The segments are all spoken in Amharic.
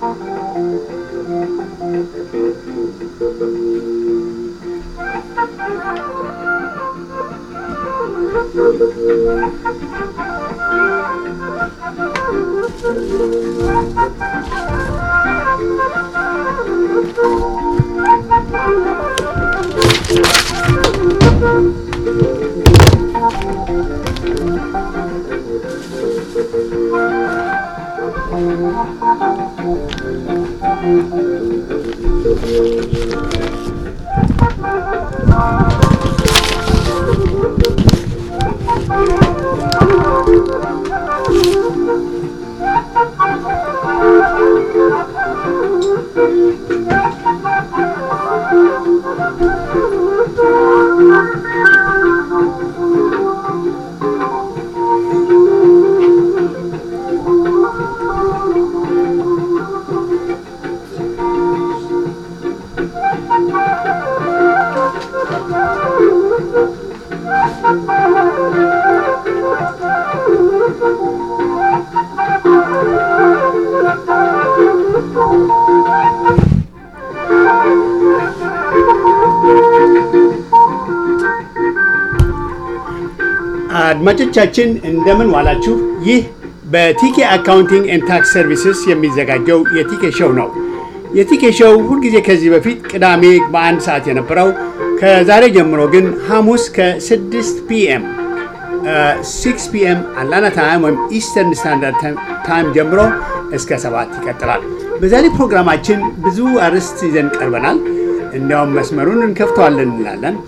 አድማጮቻችን እንደምን ዋላችሁ። ይህ በቲኬ አካውንቲንግ ኤንድ ታክስ ሰርቪስስ የሚዘጋጀው የቲኬ ሾው ነው። የቲኬ ሾው ሁልጊዜ ከዚህ በፊት ቅዳሜ በአንድ ሰዓት የነበረው ከዛሬ ጀምሮ ግን ሐሙስ ከ6 ፒኤም 6 ፒኤም አትላንታ ታይም ወይም ኢስተርን ስታንዳርድ ታይም ጀምሮ እስከ ሰባት ይቀጥላል። በዛሬ ፕሮግራማችን ብዙ አርዕስት ይዘን ቀርበናል። እንዲያውም መስመሩን እንከፍተዋለን እንላለን።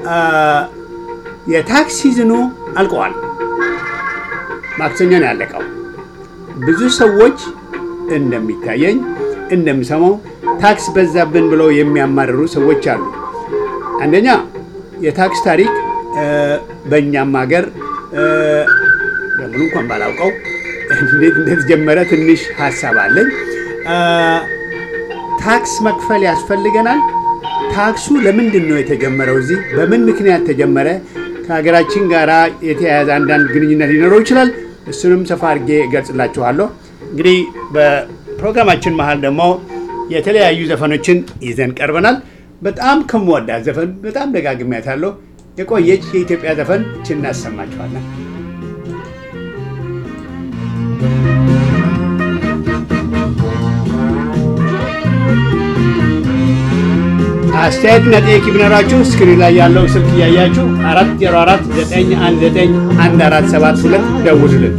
የታክስ ሲዝኑ አልቀዋል። ማክሰኞ ነው ያለቀው። ብዙ ሰዎች እንደሚታየኝ እንደምሰማው ታክስ በዛብን ብለው የሚያማርሩ ሰዎች አሉ። አንደኛ የታክስ ታሪክ በእኛም ሀገር በሙሉ እንኳን ባላውቀው እንዴት እንደተጀመረ ትንሽ ሀሳብ አለኝ። ታክስ መክፈል ያስፈልገናል። ታክሱ ለምንድን ነው የተጀመረው? እዚህ በምን ምክንያት ተጀመረ? ከሀገራችን ጋር የተያያዘ አንዳንድ ግንኙነት ሊኖረው ይችላል። እሱንም ሰፋ አድርጌ እገልጽላችኋለሁ። እንግዲህ በፕሮግራማችን መሀል ደግሞ የተለያዩ ዘፈኖችን ይዘን ቀርበናል። በጣም ከምወዳት ዘፈን በጣም ደጋግሜያታለሁ። የቆየች የኢትዮጵያ ዘፈን እችን እናሰማችኋለን። አስተያየትና ጥያቄ ቢኖራችሁ ስክሪን ላይ ያለው ስልክ እያያችሁ 404 919 1472 ደውሉልን።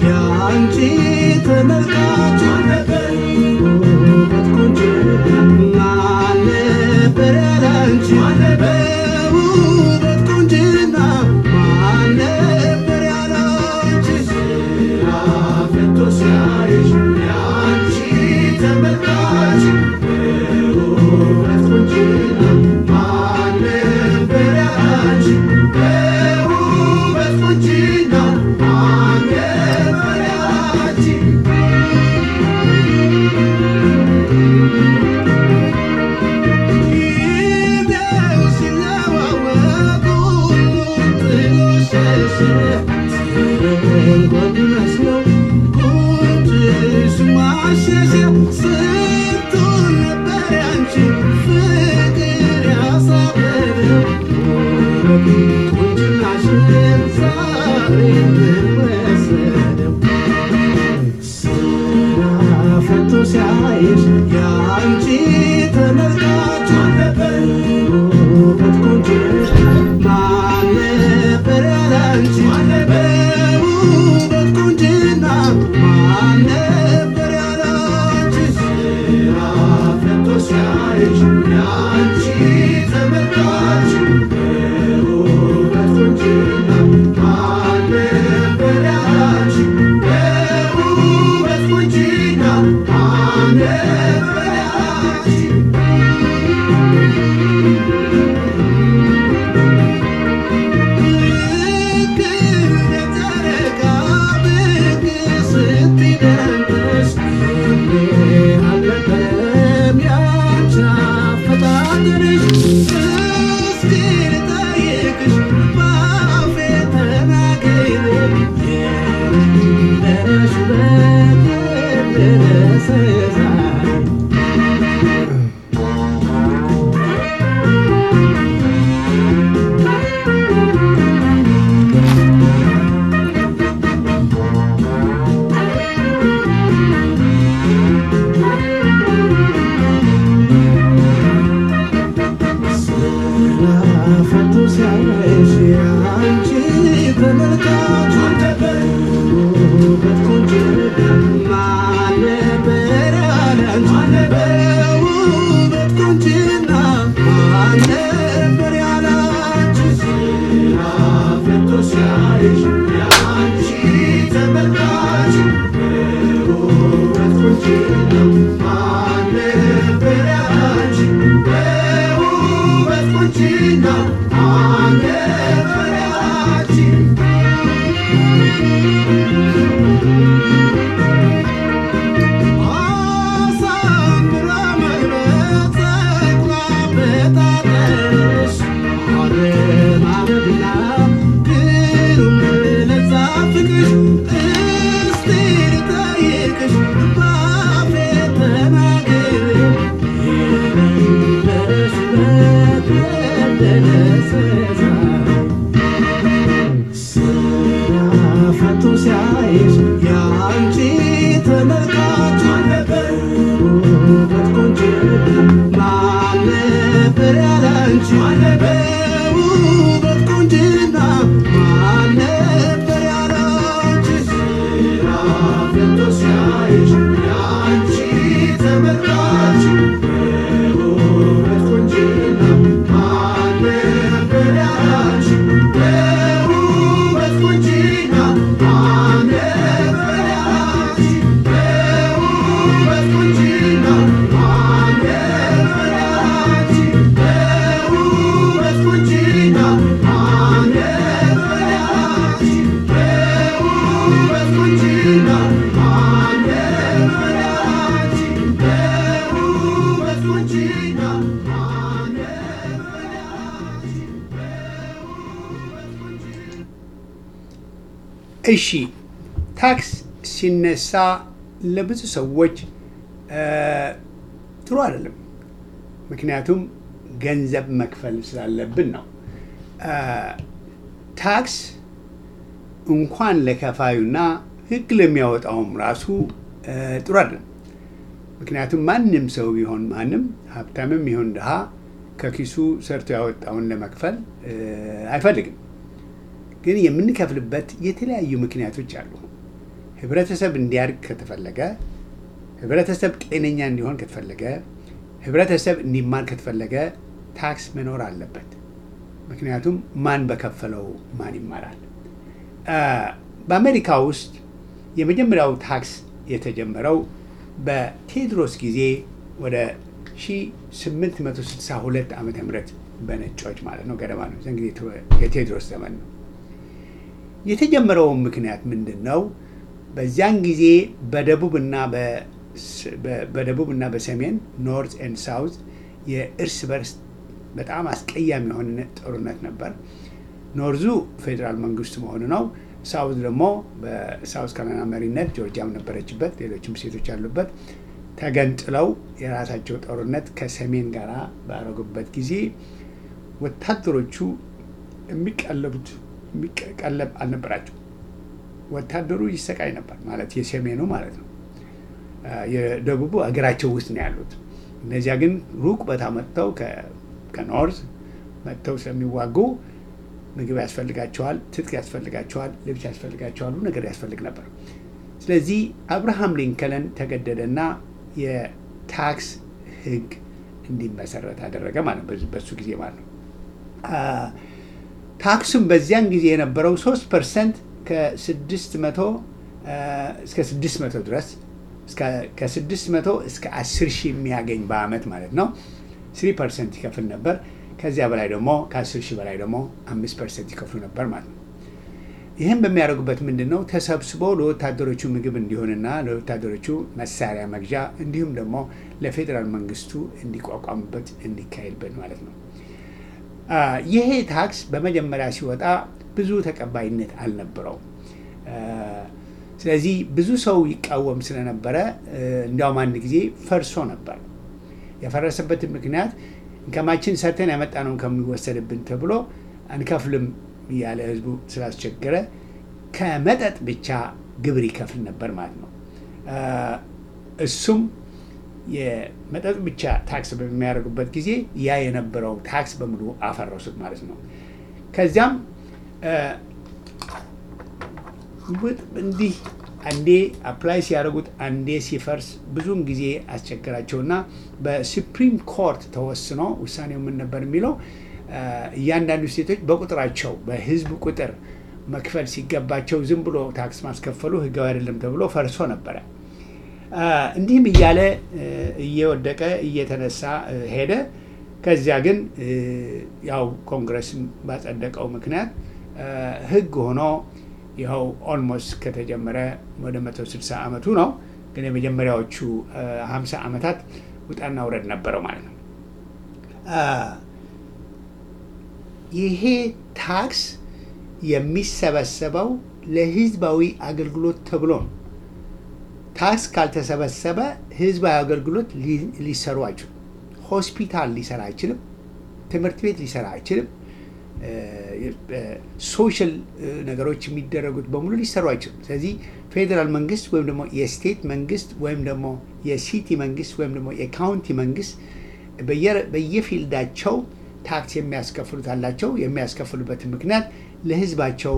Yeah. እሺ ታክስ ሲነሳ ለብዙ ሰዎች ጥሩ አይደለም። ምክንያቱም ገንዘብ መክፈል ስላለብን ነው። ታክስ እንኳን ለከፋዩና ሕግ ለሚያወጣውም ራሱ ጥሩ አይደለም። ምክንያቱም ማንም ሰው ቢሆን ማንም ሀብታምም ይሁን ድሃ ከኪሱ ሰርቶ ያወጣውን ለመክፈል አይፈልግም። ግን የምንከፍልበት የተለያዩ ምክንያቶች አሉ። ህብረተሰብ እንዲያድግ ከተፈለገ፣ ህብረተሰብ ጤነኛ እንዲሆን ከተፈለገ፣ ህብረተሰብ እንዲማር ከተፈለገ ታክስ መኖር አለበት። ምክንያቱም ማን በከፈለው ማን ይማራል። በአሜሪካ ውስጥ የመጀመሪያው ታክስ የተጀመረው በቴዎድሮስ ጊዜ ወደ 1862 ዓ ም በነጮች ማለት ነው ገደማ ነው። ዘን ጊዜ የቴዎድሮስ ዘመን ነው። የተጀመረውን ምክንያት ምንድን ነው? በዚያን ጊዜ በደቡብና በደቡብና በሰሜን ኖርት ኤንድ ሳውዝ የእርስ በርስ በጣም አስቀያሚ የሆነ ጦርነት ነበር። ኖርዙ ፌዴራል መንግስቱ መሆኑ ነው። ሳውዝ ደግሞ በሳውዝ ካሮላይና መሪነት ጆርጂያም ነበረችበት፣ ሌሎችም ሴቶች ያሉበት ተገንጥለው የራሳቸው ጦርነት ከሰሜን ጋር ባረጉበት ጊዜ ወታደሮቹ የሚቀለቡት የሚቀለብ አልነበራቸው። ወታደሩ ይሰቃይ ነበር ማለት የሰሜኑ ማለት ነው። የደቡቡ አገራቸው ውስጥ ነው ያሉት። እነዚያ ግን ሩቅ ቦታ መጥተው ከኖርዝ መጥተው ስለሚዋጉ ምግብ ያስፈልጋቸዋል፣ ትጥቅ ያስፈልጋቸዋል፣ ልብስ ያስፈልጋቸዋል፣ ሁሉ ነገር ያስፈልግ ነበር። ስለዚህ አብርሃም ሊንከለን ተገደደና የታክስ ሕግ እንዲመሰረት አደረገ ማለት ነው። በሱ ጊዜ ማለት ነው። ታክሱም በዚያን ጊዜ የነበረው ሶስት ፐርሰንት ከስድስት መቶ እስከ ስድስት መቶ ድረስ ከስድስት መቶ እስከ አስር ሺህ የሚያገኝ በአመት ማለት ነው ስሪ ፐርሰንት ይከፍል ነበር። ከዚያ በላይ ደግሞ ከአስር ሺህ በላይ ደግሞ አምስት ፐርሰንት ይከፍሉ ነበር ማለት ነው። ይህም በሚያደርጉበት ምንድን ነው ተሰብስቦ ለወታደሮቹ ምግብ እንዲሆንና ለወታደሮቹ መሳሪያ መግዣ እንዲሁም ደግሞ ለፌዴራል መንግስቱ እንዲቋቋምበት እንዲካሄድበት ማለት ነው። ይሄ ታክስ በመጀመሪያ ሲወጣ ብዙ ተቀባይነት አልነበረውም። ስለዚህ ብዙ ሰው ይቃወም ስለነበረ እንዲያውም አንድ ጊዜ ፈርሶ ነበር። የፈረሰበትን ምክንያት እንከማችን ሰርተን ያመጣ ነው ከሚወሰድብን ተብሎ አንከፍልም እያለ ህዝቡ ስላስቸገረ ከመጠጥ ብቻ ግብር ይከፍል ነበር ማለት ነው። እሱም የመጠጥ ብቻ ታክስ በሚያደርጉበት ጊዜ ያ የነበረው ታክስ በሙሉ አፈረሱት ማለት ነው። ከዚያም እንዲህ አንዴ አፕላይ ሲያደርጉት አንዴ ሲፈርስ ብዙውን ጊዜ አስቸገራቸውና በሱፕሪም ኮርት ተወስኖ ውሳኔው ምን ነበር የሚለው እያንዳንዱ ስቴቶች በቁጥራቸው በህዝብ ቁጥር መክፈል ሲገባቸው ዝም ብሎ ታክስ ማስከፈሉ ህጋዊ አይደለም ተብሎ ፈርሶ ነበረ። እንዲህም እያለ እየወደቀ እየተነሳ ሄደ። ከዚያ ግን ያው ኮንግረስ ባጸደቀው ምክንያት ህግ ሆኖ ይኸው ኦልሞስት ከተጀመረ ወደ 160 ዓመቱ ነው። ግን የመጀመሪያዎቹ 50 ዓመታት ውጣና ውረድ ነበረው ማለት ነው። ይሄ ታክስ የሚሰበሰበው ለህዝባዊ አገልግሎት ተብሎ ነው። ታክስ ካልተሰበሰበ ህዝባዊ አገልግሎት ሊሰሩ አይችሉም። ሆስፒታል ሊሰራ አይችልም። ትምህርት ቤት ሊሰራ አይችልም። ሶሻል ነገሮች የሚደረጉት በሙሉ ሊሰሩ አይችሉም። ስለዚህ ፌዴራል መንግስት ወይም ደግሞ የስቴት መንግስት ወይም ደግሞ የሲቲ መንግስት ወይም ደግሞ የካውንቲ መንግስት በየፊልዳቸው ታክስ የሚያስከፍሉት አላቸው። የሚያስከፍሉበትን ምክንያት ለህዝባቸው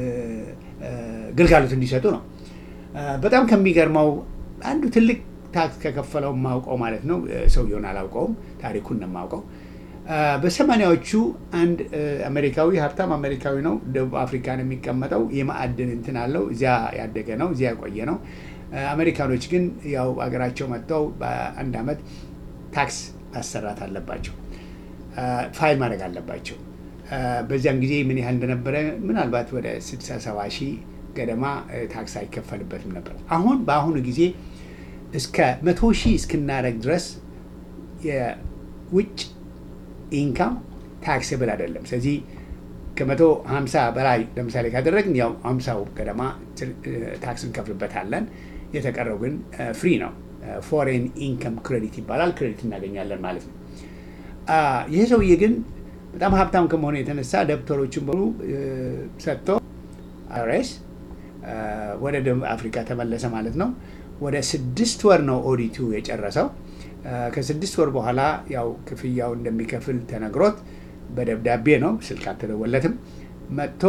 ግልጋሎት እንዲሰጡ ነው። በጣም ከሚገርመው አንዱ ትልቅ ታክስ ከከፈለው የማውቀው ማለት ነው። ሰውየውን አላውቀውም፣ ታሪኩን ነው የማውቀው። በሰማኒያዎቹ አንድ አሜሪካዊ ሀብታም አሜሪካዊ ነው። ደቡብ አፍሪካ ነው የሚቀመጠው። የማዕድን እንትን አለው። እዚያ ያደገ ነው፣ እዚያ ያቆየ ነው። አሜሪካኖች ግን ያው አገራቸው መጥተው በአንድ አመት ታክስ ማሰራት አለባቸው፣ ፋይል ማድረግ አለባቸው። በዚያን ጊዜ ምን ያህል እንደነበረ ምናልባት ወደ 60 70 ሺህ ገደማ ታክስ አይከፈልበትም ነበር። አሁን በአሁኑ ጊዜ እስከ መቶ ሺህ እስክናደረግ ድረስ የውጭ ኢንካም ታክስብል አይደለም። ስለዚህ ከመቶ ሀምሳ በላይ ለምሳሌ ካደረግን ያው ሀምሳው ገደማ ታክስ እንከፍልበታለን። የተቀረው ግን ፍሪ ነው። ፎሬን ኢንከም ክሬዲት ይባላል። ክሬዲት እናገኛለን ማለት ነው። ይህ ሰውዬ ግን በጣም ሀብታም ከመሆኑ የተነሳ ደብተሮችን በሙሉ ሰጥቶ አይአርኤስ ወደ ደቡብ አፍሪካ ተመለሰ ማለት ነው። ወደ ስድስት ወር ነው ኦዲቱ የጨረሰው። ከስድስት ወር በኋላ ያው ክፍያው እንደሚከፍል ተነግሮት በደብዳቤ ነው፣ ስልክ አልተደወለትም። መጥቶ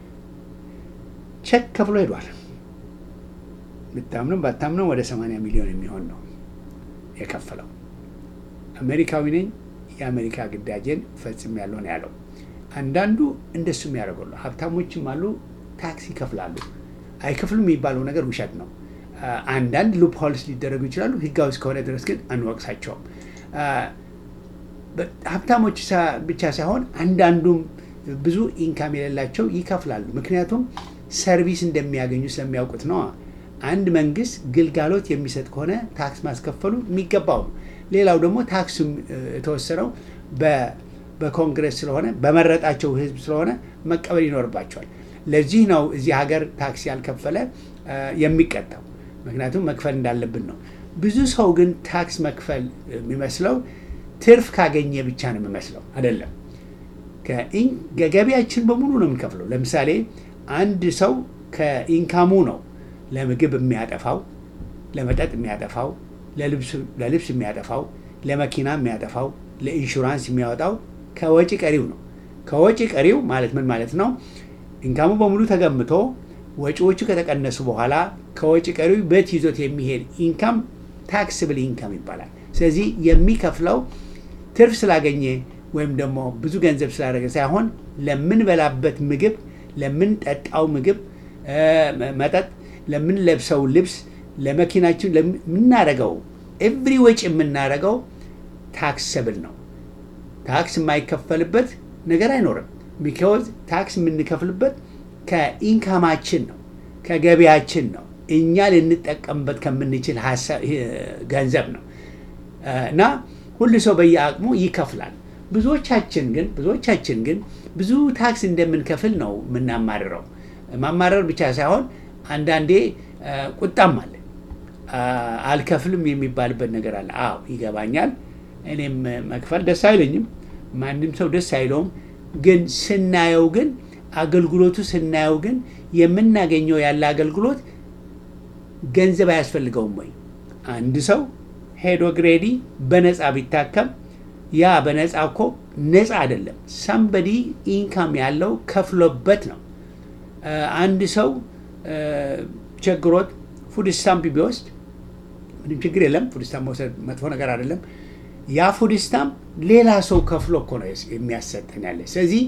ቼክ ከፍሎ ሄዷል። ብታምንም ባታምንም ወደ 80 ሚሊዮን የሚሆን ነው የከፈለው። አሜሪካዊ ነኝ የአሜሪካ ግዳጄን ፈጽም ያለው ነው ያለው። አንዳንዱ እንደሱ የሚያደርገሉ ሀብታሞችም አሉ፣ ታክስ ይከፍላሉ። አይከፍሉም የሚባለው ነገር ውሸት ነው። አንዳንድ ሉፕ ሆልስ ሊደረጉ ይችላሉ። ህጋዊ እስከሆነ ድረስ ግን አንወቅሳቸውም። ሀብታሞች ብቻ ሳይሆን አንዳንዱም ብዙ ኢንካም የሌላቸው ይከፍላሉ። ምክንያቱም ሰርቪስ እንደሚያገኙ ስለሚያውቁት ነው። አንድ መንግስት ግልጋሎት የሚሰጥ ከሆነ ታክስ ማስከፈሉ የሚገባው ነው። ሌላው ደግሞ ታክሱ የተወሰነው በኮንግረስ ስለሆነ በመረጣቸው ህዝብ ስለሆነ መቀበል ይኖርባቸዋል። ለዚህ ነው እዚህ ሀገር ታክስ ያልከፈለ የሚቀጣው። ምክንያቱም መክፈል እንዳለብን ነው። ብዙ ሰው ግን ታክስ መክፈል የሚመስለው ትርፍ ካገኘ ብቻ ነው የሚመስለው። አይደለም። ከገቢያችን በሙሉ ነው የምንከፍለው። ለምሳሌ አንድ ሰው ከኢንካሙ ነው ለምግብ የሚያጠፋው፣ ለመጠጥ የሚያጠፋው፣ ለልብስ የሚያጠፋው፣ ለመኪና የሚያጠፋው፣ ለኢንሹራንስ የሚያወጣው ከወጪ ቀሪው ነው። ከወጪ ቀሪው ማለት ምን ማለት ነው? ኢንካሙ በሙሉ ተገምቶ ወጪዎቹ ከተቀነሱ በኋላ ከወጪ ቀሪው በት ይዞት የሚሄድ ኢንካም ታክስብል ኢንካም ይባላል። ስለዚህ የሚከፍለው ትርፍ ስላገኘ ወይም ደግሞ ብዙ ገንዘብ ስላደረገ ሳይሆን ለምንበላበት ምግብ፣ ለምንጠጣው ምግብ መጠጥ፣ ለምንለብሰው ልብስ፣ ለመኪናችን ለምናደርገው ኤቭሪ ወጪ የምናደርገው ታክሰብል ነው። ታክስ የማይከፈልበት ነገር አይኖርም። ቢካዝ ታክስ የምንከፍልበት ከኢንካማችን ነው፣ ከገቢያችን ነው፣ እኛ ልንጠቀምበት ከምንችል ገንዘብ ነው እና ሁሉ ሰው በየአቅሙ ይከፍላል። ብዙዎቻችን ግን ብዙዎቻችን ግን ብዙ ታክስ እንደምንከፍል ነው የምናማርረው። ማማረር ብቻ ሳይሆን አንዳንዴ ቁጣም አለ። አልከፍልም የሚባልበት ነገር አለ። አዎ ይገባኛል። እኔም መክፈል ደስ አይለኝም። ማንም ሰው ደስ አይለውም። ግን ስናየው ግን አገልግሎቱ ስናየው ግን የምናገኘው ያለ አገልግሎት ገንዘብ አያስፈልገውም ወይ? አንድ ሰው ሄዶ ግሬዲ በነፃ ቢታከም ያ በነፃ እኮ ነፃ አይደለም። ሳምበዲ ኢንካም ያለው ከፍሎበት ነው። አንድ ሰው ቸግሮት ፉድ ስታምፕ ቢወስድ ምንም ችግር የለም። ፉድ ስታምፕ መውሰድ መጥፎ ነገር አይደለም። ያ ፉድ ስታምፕ ሌላ ሰው ከፍሎ እኮ ነው የሚያሰጠን ያለ። ስለዚህ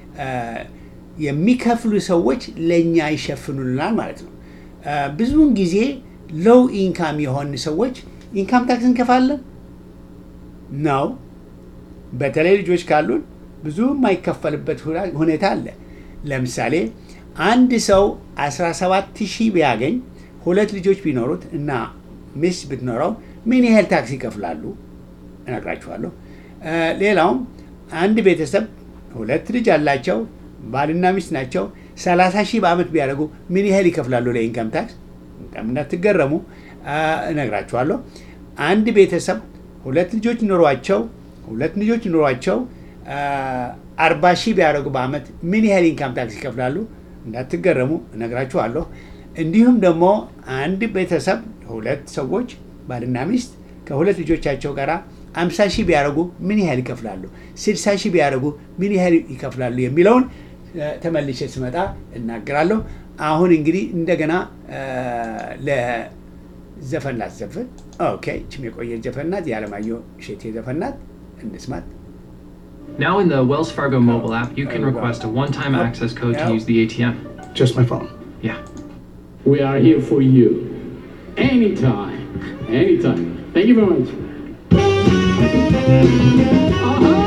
የሚከፍሉ ሰዎች ለእኛ ይሸፍኑልናል ማለት ነው። ብዙውን ጊዜ ሎው ኢንካም የሆን ሰዎች ኢንካም ታክስ እንከፋለን ነው። በተለይ ልጆች ካሉን ብዙ የማይከፈልበት ሁኔታ አለ። ለምሳሌ አንድ ሰው 17 ሺህ ቢያገኝ ሁለት ልጆች ቢኖሩት እና ሚስት ብትኖረው ምን ያህል ታክስ ይከፍላሉ እነግራችኋለሁ። ሌላውም አንድ ቤተሰብ ሁለት ልጅ አላቸው፣ ባልና ሚስት ናቸው። 30 ሺህ በአመት ቢያደርጉ ምን ያህል ይከፍላሉ ለኢንካም ታክስ? እንዳትገረሙ እነግራችኋለሁ። አንድ ቤተሰብ ሁለት ልጆች ኖሯቸው ሁለት ልጆች ኖሯቸው አርባ ሺህ ቢያደርጉ በአመት ምን ያህል ኢንካም ታክስ ይከፍላሉ? እንዳትገረሙ እነግራችኋለሁ። እንዲሁም ደግሞ አንድ ቤተሰብ ሁለት ሰዎች ባልና ሚስት ከሁለት ልጆቻቸው ጋር አምሳ ሺህ ቢያደርጉ ምን ያህል ይከፍላሉ? ስልሳ ሺህ ቢያደርጉ ምን ያህል ይከፍላሉ? የሚለውን ተመልሼ ስመጣ እናገራለሁ። አሁን እንግዲህ እንደገና ለዘፈን ላስዘፍን። ኦኬ፣ ችም የቆየ ዘፈን ናት፣ የዓለማየሁ እሸቴ ዘፈን ናት። እንስማት። Now in the Wells Fargo mobile app, you can request a one-time access code to Yep. use the ATM. Just my phone. Yeah. We are here for you. Anytime. Anytime. Thank you very much. Aha!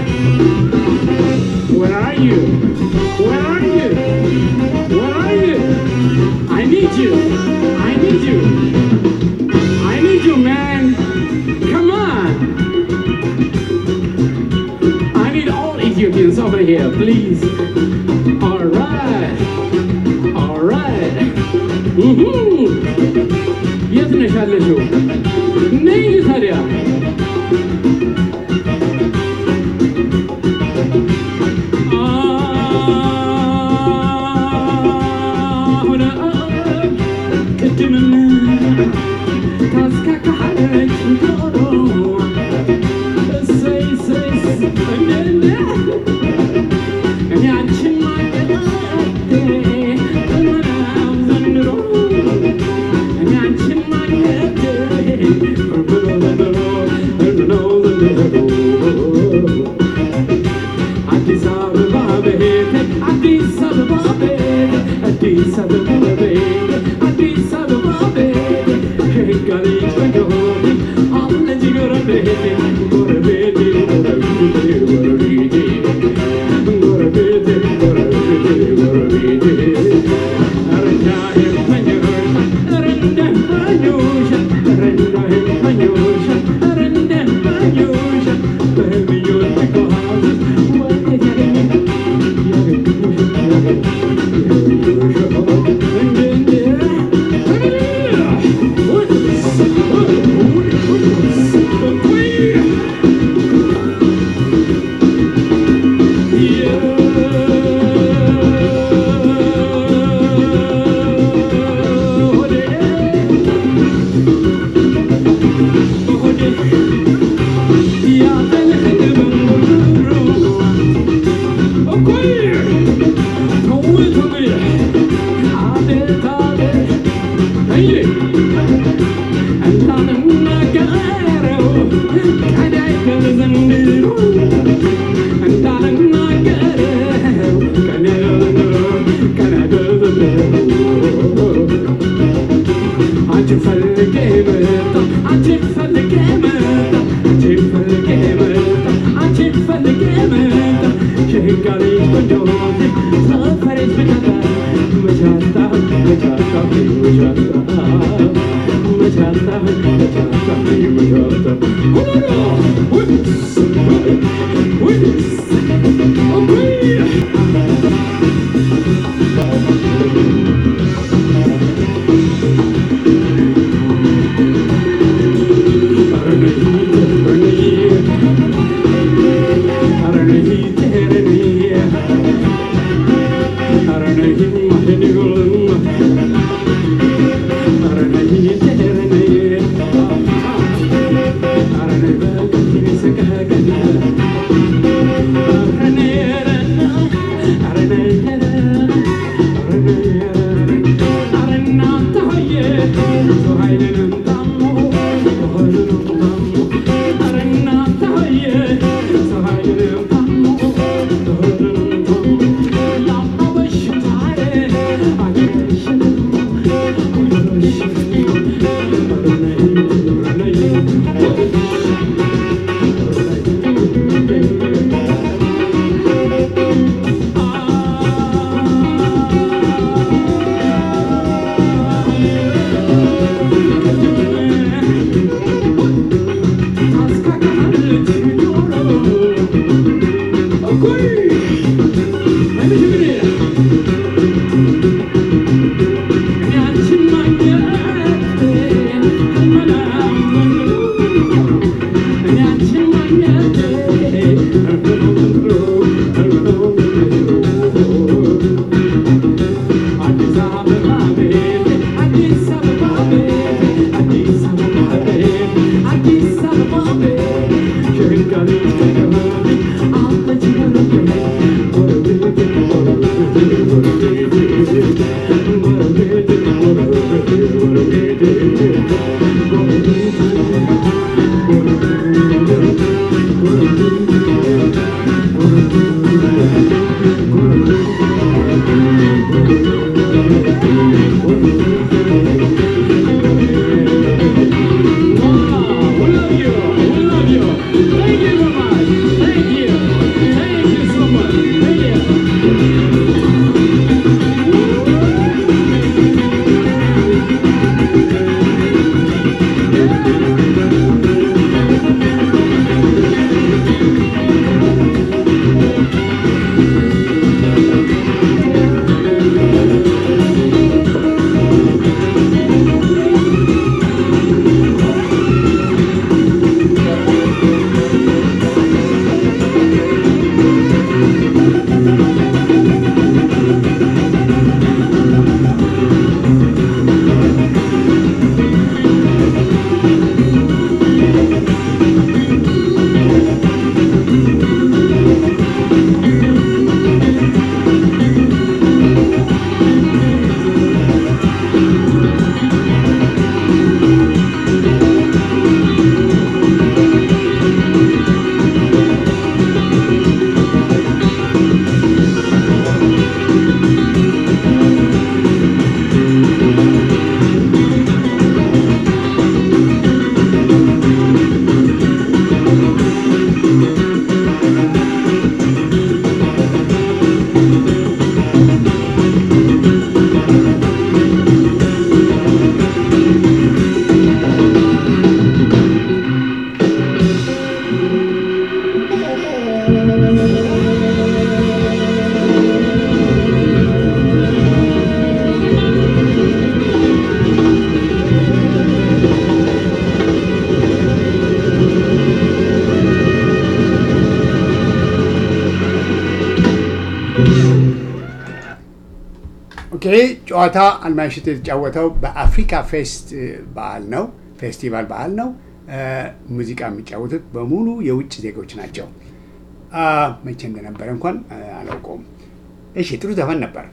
Where are you? Where are you? Where are you? I need you. I need you. I need you, man. Come on. I need all Ethiopians Hands over here, please. All right. All right. Mhm. የት ነሽ ያለሽው? ነይ ታዲያ። አሁን ቅድምም ታስካካለች ዶሮ እሰይ እሰይ እንደ እኔ አንቺን ማግኘቴ እመናው ዘንድሮ እኔ አንቺን ማግኘቴ ብሎ ዘንድሮ እምነው ዘንድሮ አዲስ አበባ በሄድ አዲስ አበባ በሄድ አዲስ አበባ በሄድ አዲስ አበባ በሄድ ከህጋ ልጅ በደሆን አለች ጎረቤቴ ጎረቤቴ ጎረቤቴ ጎረቤቴ ጎረቤቴ ጎረቤቴ ጎረቤቴ ኧረ እንዳይመኙሽ ኧረ እንዳይመኙሽ ኧረ እንዳይመኙሽ ኧረ እንዳይመኙሽ በህልምዮች ጓዝ ወዴት ያገኙ አንቺን ፈልጌ መጣሁ አንቺን ፈልጌ መጣሁ አንቺን ፈልጌ መጣሁ አንቺን ፈልጌ መጣሁ ሸጋ ልጅ ቆንጆ ሰፈሬት ብቻታ መቻታ መቻታ መቻታ መቻታ መቻታ መቻታ ሁሉ ውስ ውስ ኦይ We love you. We love you. Thank you very much. ጨዋታ አልማሽት የተጫወተው በአፍሪካ ፌስት በዓል ነው፣ ፌስቲቫል በዓል ነው። ሙዚቃ የሚጫወቱት በሙሉ የውጭ ዜጎች ናቸው። መቼ እንደነበረ እንኳን አላውቀውም። እሺ ጥሩ ዘፈን ነበር።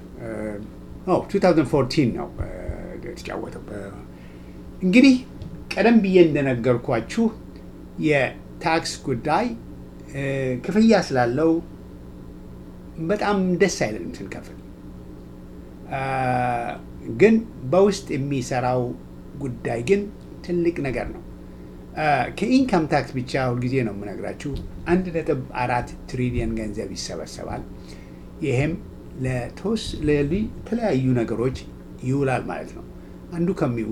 2014 ነው የተጫወተው። እንግዲህ ቀደም ብዬ እንደነገርኳችሁ የታክስ ጉዳይ ክፍያ ስላለው በጣም ደስ አይለንም ስንከፍል። ግን በውስጥ የሚሰራው ጉዳይ ግን ትልቅ ነገር ነው። ከኢንካም ታክስ ብቻ ሁልጊዜ ነው የምነግራችሁ አንድ ነጥብ አራት ትሪሊየን ገንዘብ ይሰበሰባል። ይህም ለተለያዩ ነገሮች ይውላል ማለት ነው። አንዱ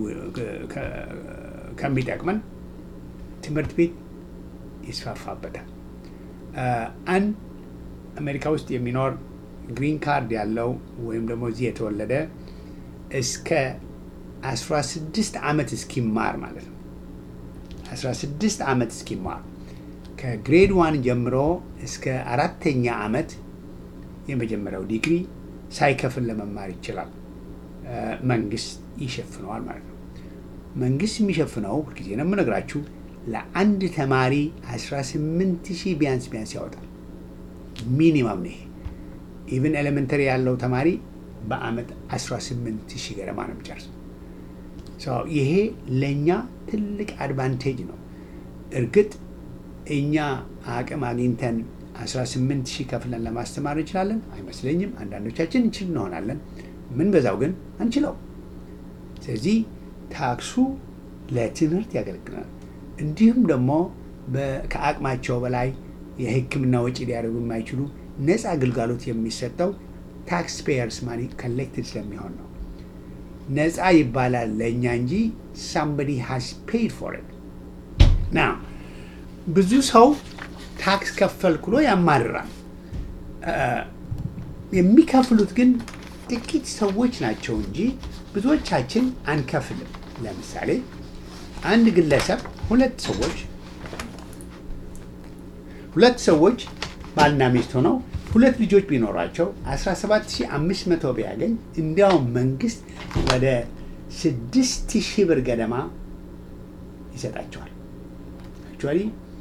ከሚጠቅመን ትምህርት ቤት ይስፋፋበታል። አንድ አሜሪካ ውስጥ የሚኖር ግሪን ካርድ ያለው ወይም ደግሞ እዚህ የተወለደ እስከ 16 ዓመት እስኪማር ማለት ነው 16 ዓመት እስኪማር ከግሬድ ዋን ጀምሮ እስከ አራተኛ ዓመት የመጀመሪያው ዲግሪ ሳይከፍል ለመማር ይችላል። መንግስት ይሸፍነዋል ማለት ነው። መንግስት የሚሸፍነው ሁልጊዜ ነው የምነግራችሁ ለአንድ ተማሪ 18 ሺህ ቢያንስ ቢያንስ ያወጣል። ሚኒማም ነው ይሄ። ኢቭን ኤሌመንተሪ ያለው ተማሪ በአመት 18 ሺህ ገደማ ነው የሚጨርሰው። ይሄ ለእኛ ትልቅ አድቫንቴጅ ነው። እርግጥ እኛ አቅም አግኝተን 18 ሺህ ከፍለን ለማስተማር እንችላለን አይመስለኝም። አንዳንዶቻችን እንችል እንሆናለን። ምን በዛው ግን አንችለው። ስለዚህ ታክሱ ለትምህርት ያገለግላል። እንዲሁም ደግሞ ከአቅማቸው በላይ የሕክምና ወጪ ሊያደርጉ የማይችሉ ነፃ አገልጋሎት የሚሰጠው ታክስ ፔየርስ ማኒ ኮሌክትድ ስለሚሆን ነው። ነፃ ይባላል ለእኛ እንጂ ሳምበዲ ሃስ ፔድ ፎር ኢት ና ብዙ ሰው ታክስ ከፈልኩ ብሎ ያማርራል። የሚከፍሉት ግን ጥቂት ሰዎች ናቸው እንጂ ብዙዎቻችን አንከፍልም። ለምሳሌ አንድ ግለሰብ ሁለት ሰዎች ሁለት ሰዎች ባልና ሚስት ሆነው ሁለት ልጆች ቢኖራቸው 17500 ቢያገኝ እንዲያውም መንግስት ወደ 6000 ብር ገደማ ይሰጣቸዋል። አክቹዋሊ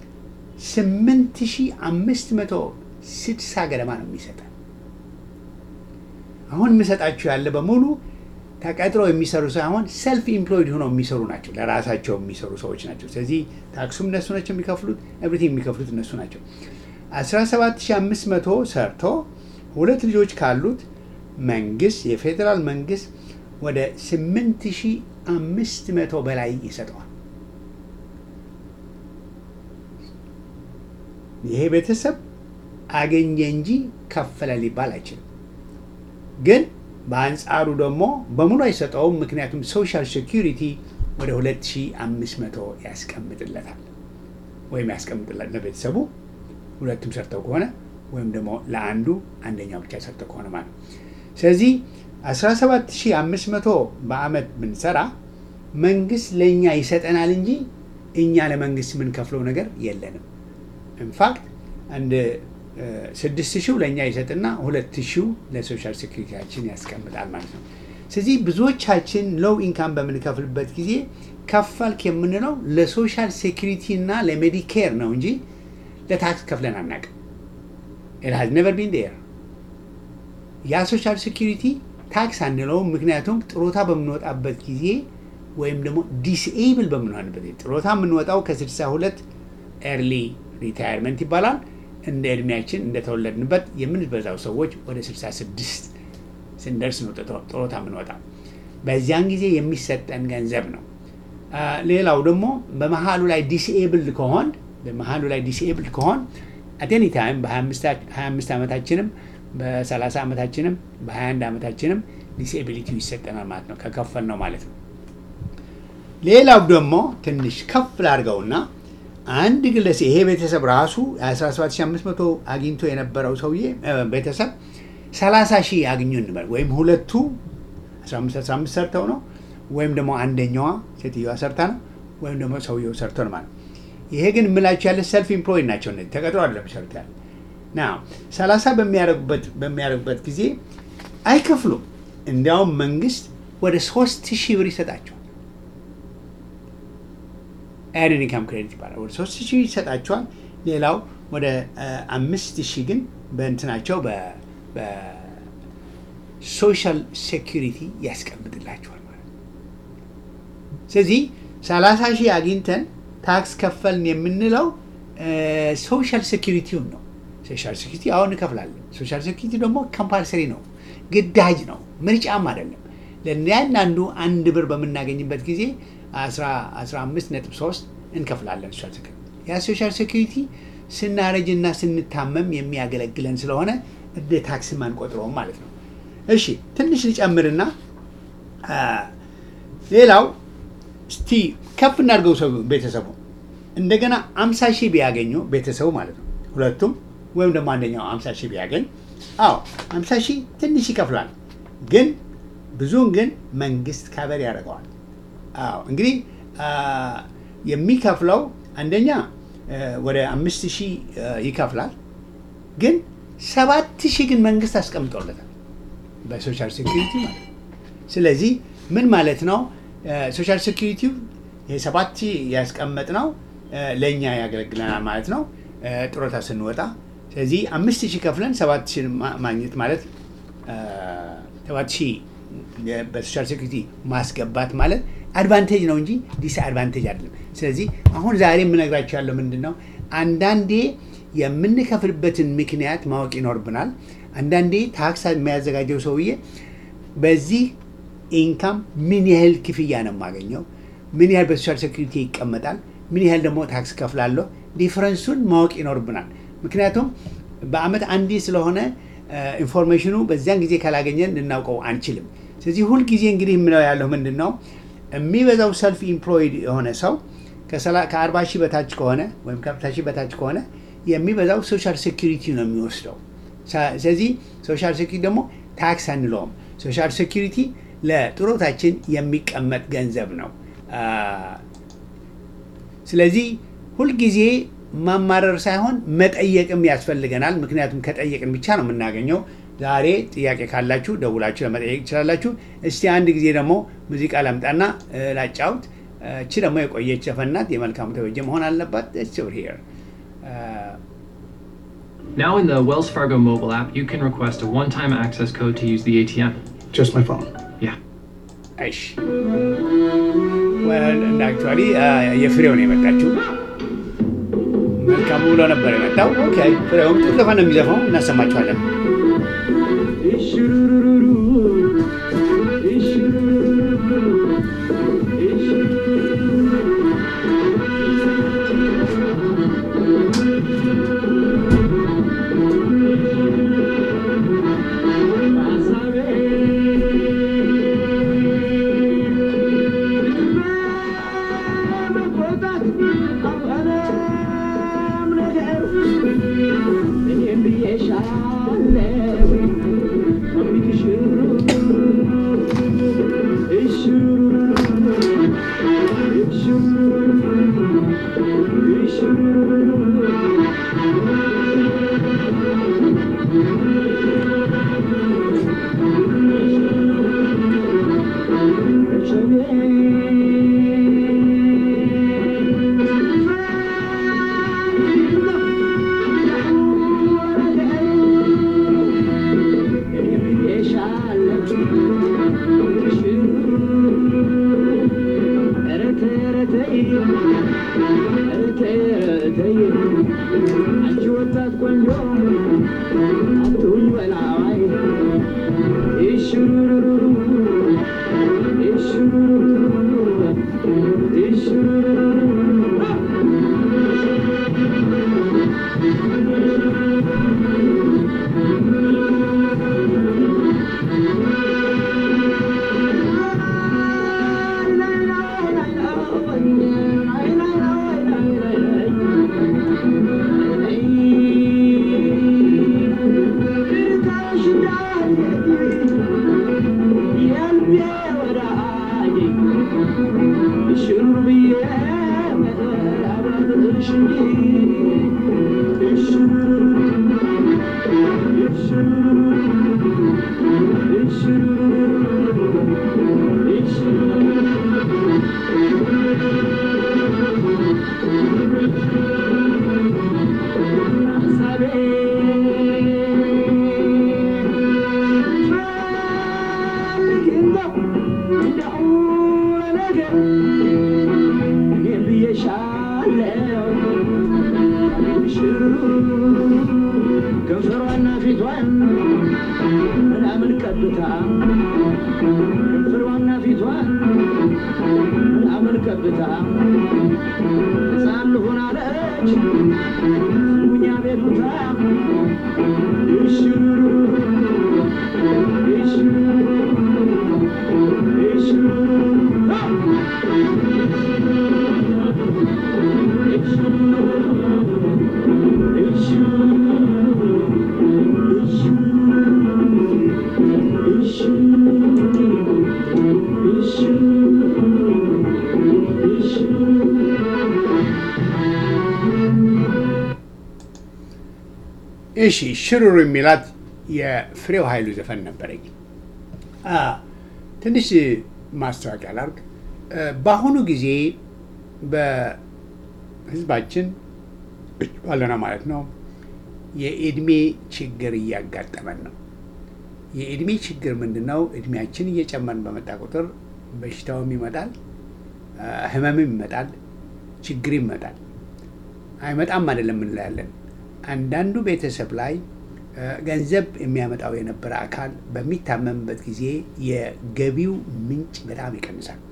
8560 ገደማ ነው የሚሰጠን። አሁን የምሰጣችሁ ያለ በሙሉ ተቀጥረው የሚሰሩ ሳይሆን ሰልፍ ኢምፕሎይድ ሆነው የሚሰሩ ናቸው። ለራሳቸው የሚሰሩ ሰዎች ናቸው። ስለዚህ ታክሱም እነሱ ናቸው የሚከፍሉት፣ ኤቭሪቲንግ የሚከፍሉት እነሱ ናቸው። 17500 ሰርቶ ሁለት ልጆች ካሉት መንግስት የፌዴራል መንግስት ወደ 8500 በላይ ይሰጠዋል። ይሄ ቤተሰብ አገኘ እንጂ ከፈለ ሊባል አይችልም። ግን በአንጻሩ ደግሞ በሙሉ አይሰጠውም። ምክንያቱም ሶሻል ሴኪሪቲ ወደ 2500 ያስቀምጥለታል ወይም ያስቀምጥለት ለቤተሰቡ ሁለቱም ሰርተው ከሆነ ወይም ደግሞ ለአንዱ አንደኛው ብቻ ሰርተው ከሆነ ማለት ነው። ስለዚህ 17500 በአመት ብንሰራ መንግስት ለእኛ ይሰጠናል እንጂ እኛ ለመንግስት የምንከፍለው ነገር የለንም። ኢንፋክት አንድ ስድስት ሺው ለእኛ ይሰጥና ሁለት ሺው ለሶሻል ሴኩሪቲያችን ያስቀምጣል ማለት ነው። ስለዚህ ብዙዎቻችን ሎው ኢንካም በምንከፍልበት ጊዜ ከፈልክ የምንለው ለሶሻል ሴኩሪቲ እና ለሜዲኬር ነው እንጂ ለታክስ ከፍለን አናውቅም። ኢት ሃዝ ኔቨር ቢን ዴር። ያ ሶሻል ሴኩሪቲ ታክስ አንለውም፣ ምክንያቱም ጥሮታ በምንወጣበት ጊዜ ወይም ደግሞ ዲስኤብል በምንሆንበት ጊዜ ጥሮታ የምንወጣው ከ62 ኤርሊ ሪታየርመንት ይባላል። እንደ እድሜያችን እንደተወለድንበት የምንበዛው ሰዎች ወደ 66 ስንደርስ ነው ጥሮታ የምንወጣው። በዚያን ጊዜ የሚሰጠን ገንዘብ ነው። ሌላው ደግሞ በመሀሉ ላይ ዲስኤብልድ ከሆን በመሀሉ ላይ ዲስኤብልድ ከሆን አቴኒ ታይም በ25 ዓመታችንም በ30 ዓመታችንም በ21 ዓመታችንም ዲስኤቢሊቲው ይሰጠናል ማለት ነው ከከፈል ነው ማለት ነው። ሌላው ደግሞ ትንሽ ከፍ ላድርገውና አንድ ግለሰብ ይሄ ቤተሰብ ራሱ 17500 አግኝቶ የነበረው ሰውዬ ቤተሰብ 30 ሺህ አግኙ እንበል ወይም ሁለቱ 15 ሰርተው ነው ወይም ደግሞ አንደኛዋ ሴትዮዋ ሰርታ ነው ወይም ደግሞ ሰውየው ሰርቶ ነው ማለት ይሄ ግን የምላቸው ያለ ሰልፍ ኢምፕሎይድ ናቸው እነዚህ ተቀጥሮ አይደለም የሚሰሩት ያለ ና 30 በሚያደርጉበት ጊዜ አይከፍሉም እንዲያውም መንግስት ወደ ሶስት ሺህ ብር ይሰጣቸዋል። ኤርኒንግ ኢንካም ክሬዲት ይባላል። ወደ ሶስት ሺህ ይሰጣቸዋል። ሌላው ወደ አምስት ሺህ ግን በእንትናቸው በሶሻል ሴኪሪቲ ያስቀምጥላቸዋል ማለት ነው። ስለዚህ ሰላሳ ሺህ አግኝተን ታክስ ከፈልን የምንለው ሶሻል ሴኪሪቲውን ነው። ሶሻል ሴኪሪቲ አሁን እንከፍላለን። ሶሻል ሴኪሪቲ ደግሞ ኮምፓልሰሪ ነው፣ ግዳጅ ነው፣ ምርጫም አይደለም። ለእያንዳንዱ አንድ ብር በምናገኝበት ጊዜ 15.3 እንከፍላለን ሶሻል ሴኪሪቲ። ያ ሶሻል ሴኪሪቲ ስናረጅና ስንታመም የሚያገለግለን ስለሆነ እንደ ታክስም አንቆጥረውም ማለት ነው። እሺ ትንሽ ልጨምርና ሌላው እስቲ ከፍ እናድርገው ሰው ቤተሰቡ እንደገና አምሳ ሺህ ቢያገኙ ቤተሰቡ ማለት ነው ሁለቱም ወይም ደግሞ አንደኛው አምሳ ሺህ ቢያገኝ አዎ አምሳ ሺህ ትንሽ ይከፍላል ግን ብዙውን ግን መንግስት ካበር ያደርገዋል አዎ እንግዲህ የሚከፍለው አንደኛ ወደ አምስት ሺህ ይከፍላል ግን ሰባት ሺህ ግን መንግስት አስቀምጦለታል በሶሻል ሴኪሪቲ ማለት ነው ስለዚህ ምን ማለት ነው ሶሻል ሴኪሪቲው የሰባት ሺህ ያስቀመጥ ነው ለእኛ ያገለግለናል ማለት ነው ጥሮታ ስንወጣ ስለዚህ አምስት ሺህ ከፍለን ሰባት ሺህ ማግኘት ማለት ሰባት ሺህ በሶሻል ሴኩሪቲ ማስገባት ማለት አድቫንቴጅ ነው እንጂ ዲስ አድቫንቴጅ አይደለም። ስለዚህ አሁን ዛሬ የምነግራቸው ያለው ምንድን ነው? አንዳንዴ የምንከፍልበትን ምክንያት ማወቅ ይኖርብናል። አንዳንዴ ታክስ የሚያዘጋጀው ሰውዬ በዚህ ኢንካም ምን ያህል ክፍያ ነው የማገኘው፣ ምን ያህል በሶሻል ሴኩሪቲ ይቀመጣል፣ ምን ያህል ደግሞ ታክስ ከፍላለሁ፣ ዲፍረንሱን ማወቅ ይኖርብናል። ምክንያቱም በአመት አንዴ ስለሆነ ኢንፎርሜሽኑ በዚያን ጊዜ ካላገኘን ልናውቀው አንችልም። ስለዚህ ሁልጊዜ እንግዲህ የምለው ያለው ምንድን ነው የሚበዛው ሰልፍ ኢምፕሎይድ የሆነ ሰው ከአርባ ሺህ በታች ከሆነ ወይም ከሀምሳ ሺህ በታች ከሆነ የሚበዛው ሶሻል ሴኪሪቲ ነው የሚወስደው። ስለዚህ ሶሻል ሴኪሪቲ ደግሞ ታክስ አንለውም። ሶሻል ሴኪሪቲ ለጥሮታችን የሚቀመጥ ገንዘብ ነው። ስለዚህ ሁልጊዜ ማማረር ሳይሆን መጠየቅም ያስፈልገናል። ምክንያቱም ከጠየቅን ብቻ ነው የምናገኘው። ዛሬ ጥያቄ ካላችሁ ደውላችሁ ለመጠየቅ ትችላላችሁ። እስቲ አንድ ጊዜ ደግሞ ሙዚቃ ላምጣና ላጫውት። እቺ ደግሞ የቆየች ዘፈናት የመልካሙ ተበጀ መሆን አለባት። ር Now in the Wells Fargo mobile app, you can request a one-time access code to use the ATM. ጀስት ማይ ፎን Yeah. እሺ እንደ አክቹዋሊ የፍሬው ነው የመጣችው። መልካሙ ብሎ ነበር የመጣው። ኦኬ ፍሬውም ጥሩ ዘፈን ነው የሚዘፋው፣ እናሰማችኋለን። Thank you. ፊቷን ምናምን ቀብታ ከንፈሯና ፊቷን ምናምን ቀብታ ሕፃን ልሁን አለች ስሙኛ ቤሉታ እሽሩ እሽሩ እሽሩ እሺ ሽሩሩ የሚላት የፍሬው ኃይሉ ዘፈን ነበረኝ። አ፣ ትንሽ ማስታወቂያ ላርግ። እ፣ በአሁኑ ጊዜ በህዝባችን ባለና ማለት ነው የእድሜ ችግር እያጋጠመን ነው። የእድሜ ችግር ምንድን ነው? እድሜያችን እየጨመርን በመጣ ቁጥር በሽታውም ይመጣል፣ አ፣ ህመምም ይመጣል፣ ችግር ይመጣል። አይመጣም አይደለም እንላለን። አንዳንዱ ቤተሰብ ላይ እ፣ ገንዘብ የሚያመጣው የነበረ አካል በሚታመምበት ጊዜ የገቢው ምንጭ በጣም ይቀንሳል።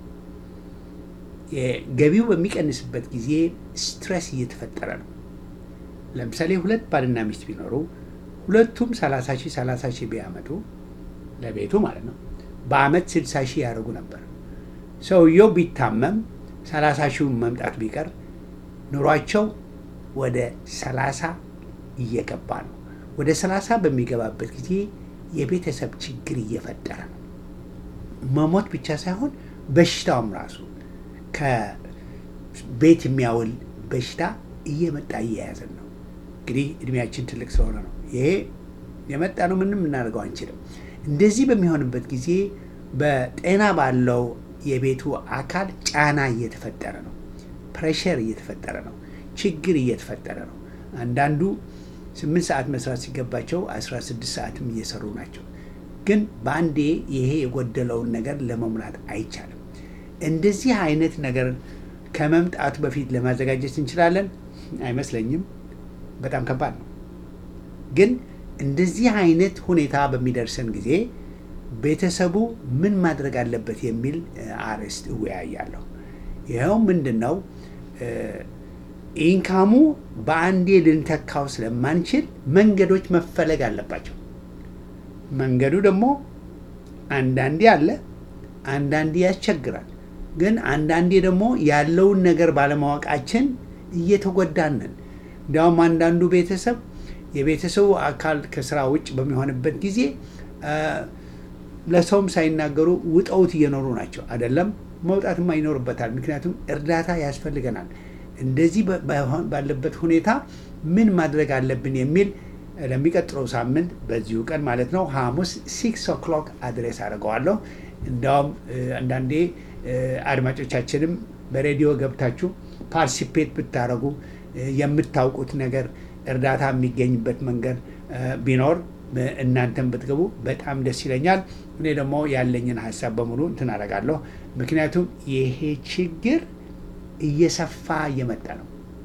የገቢው በሚቀንስበት ጊዜ ስትረስ እየተፈጠረ ነው። ለምሳሌ ሁለት ባልና ሚስት ቢኖሩ ሁለቱም 30 ሺህ 30 ሺህ ቢያመጡ ለቤቱ ማለት ነው በአመት 60 ሺህ ያደርጉ ነበር። ሰውየው ቢታመም 30 ሺውን መምጣት ቢቀር ኑሯቸው ወደ 30 እየገባ ነው። ወደ 30 በሚገባበት ጊዜ የቤተሰብ ችግር እየፈጠረ ነው። መሞት ብቻ ሳይሆን በሽታውም ራሱ ከቤት የሚያውል በሽታ እየመጣ እየያዘን ነው። እንግዲህ እድሜያችን ትልቅ ስለሆነ ነው ይሄ የመጣ ነው። ምንም እናደርገው አንችልም። እንደዚህ በሚሆንበት ጊዜ በጤና ባለው የቤቱ አካል ጫና እየተፈጠረ ነው። ፕሬሸር እየተፈጠረ ነው። ችግር እየተፈጠረ ነው። አንዳንዱ ስምንት ሰዓት መስራት ሲገባቸው 16 ሰዓትም እየሰሩ ናቸው። ግን በአንዴ ይሄ የጎደለውን ነገር ለመሙላት አይቻልም። እንደዚህ አይነት ነገር ከመምጣቱ በፊት ለማዘጋጀት እንችላለን? አይመስለኝም። በጣም ከባድ ነው። ግን እንደዚህ አይነት ሁኔታ በሚደርሰን ጊዜ ቤተሰቡ ምን ማድረግ አለበት የሚል እ፣ አርዕስት እወያያለሁ። ይኸው ምንድን ነው እ፣ ኢንካሙ በአንዴ ልንተካው ስለማንችል መንገዶች መፈለግ አለባቸው። መንገዱ ደግሞ አንዳንዴ አለ፣ አንዳንዴ ያስቸግራል። ግን አንዳንዴ ደግሞ ያለውን ነገር ባለማወቃችን እየተጎዳን ነን። እንዲያውም አንዳንዱ ቤተሰብ የቤተሰቡ አካል ከስራ ውጭ በሚሆንበት ጊዜ አ፣ ለሰውም ሳይናገሩ ውጠውት እየኖሩ ናቸው። አይደለም መውጣትማ ይኖርበታል። ምክንያቱም እርዳታ ያስፈልገናል። እንደዚህ በ- ባይሆን- ባለበት ሁኔታ ምን ማድረግ አለብን የሚል ለሚቀጥለው ሳምንት በዚሁ ቀን ማለት ነው ሐሙስ ሲክስ ኦክሎክ አድሬስ አድርገዋለሁ። እንዲያውም እ፣ አንዳንዴ እ፣ አድማጮቻችንም በሬዲዮ ገብታችሁ ፓርቲሲፔት ብታደረጉ እ፣ የምታውቁት ነገር እርዳታ የሚገኝበት መንገድ እ፣ ቢኖር እ፣ እናንተም ብትገቡ በጣም ደስ ይለኛል። እኔ ደግሞ ያለኝን ሀሳብ በሙሉ እንትን አደርጋለሁ። ምክንያቱም ይሄ ችግር እየሰፋ እየመጣ ነው።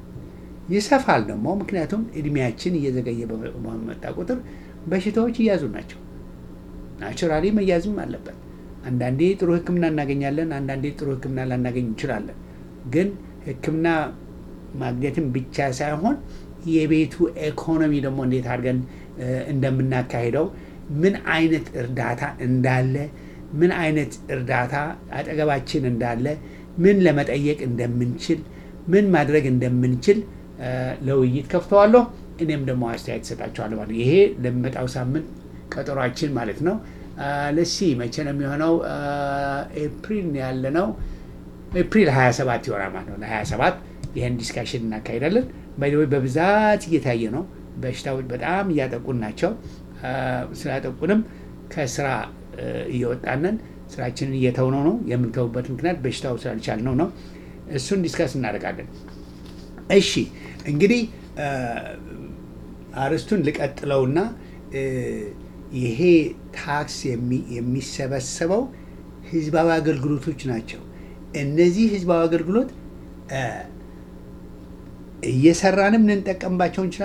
ይሰፋል ደግሞ ምክንያቱም እድሜያችን እየዘገየ በመጣ ቁጥር በሽታዎች እያዙ ናቸው። ናቹራሊ መያዝም አለበት። አንዳንዴ ጥሩ ሕክምና እናገኛለን፣ አንዳንዴ ጥሩ ሕክምና ላናገኝ እንችላለን። ግን ሕክምና ማግኘትም ብቻ ሳይሆን የቤቱ ኢኮኖሚ ደግሞ እንዴት አድርገን እ፣ እንደምናካሂደው ምን አይነት እርዳታ እንዳለ ምን አይነት እርዳታ አጠገባችን እንዳለ ምን ለመጠየቅ እንደምንችል ምን ማድረግ እንደምንችል እ፣ ለውይይት ከፍተዋለሁ። እኔም ደግሞ አስተያየት እሰጣቸዋለሁ ማለት ነው። ይሄ ለሚመጣው ሳምንት ቀጠሯችን ማለት ነው። ለሲ መቼ ነው የሚሆነው? አ፣ ኤፕሪል ነው ያለ ነው። ኤፕሪል 27 ይሆናል ማለት ነው። ለ27 ይህን ዲስካሽን እናካሄዳለን። ባይደወይ በብዛት እየታየ ነው። በሽታዎች በጣም እያጠቁን ናቸው። አ፣ ስላጠቁንም ከስራ እ፣ እየወጣንን ስራችንን እየተውነው ነው። የምንተውበት ምክንያት በሽታው ስላልቻልነው ነው። እሱን ዲስካስ እናደርጋለን። እሺ እንግዲህ አ፣ አርስቱን ልቀጥለውና እ፣ ይሄ ታክስ የሚ- የሚሰበሰበው ህዝባዊ አገልግሎቶች ናቸው። እነዚህ ህዝባዊ አገልግሎት እ፣ እየሰራንም ልንጠቀምባቸው እንችላለን፣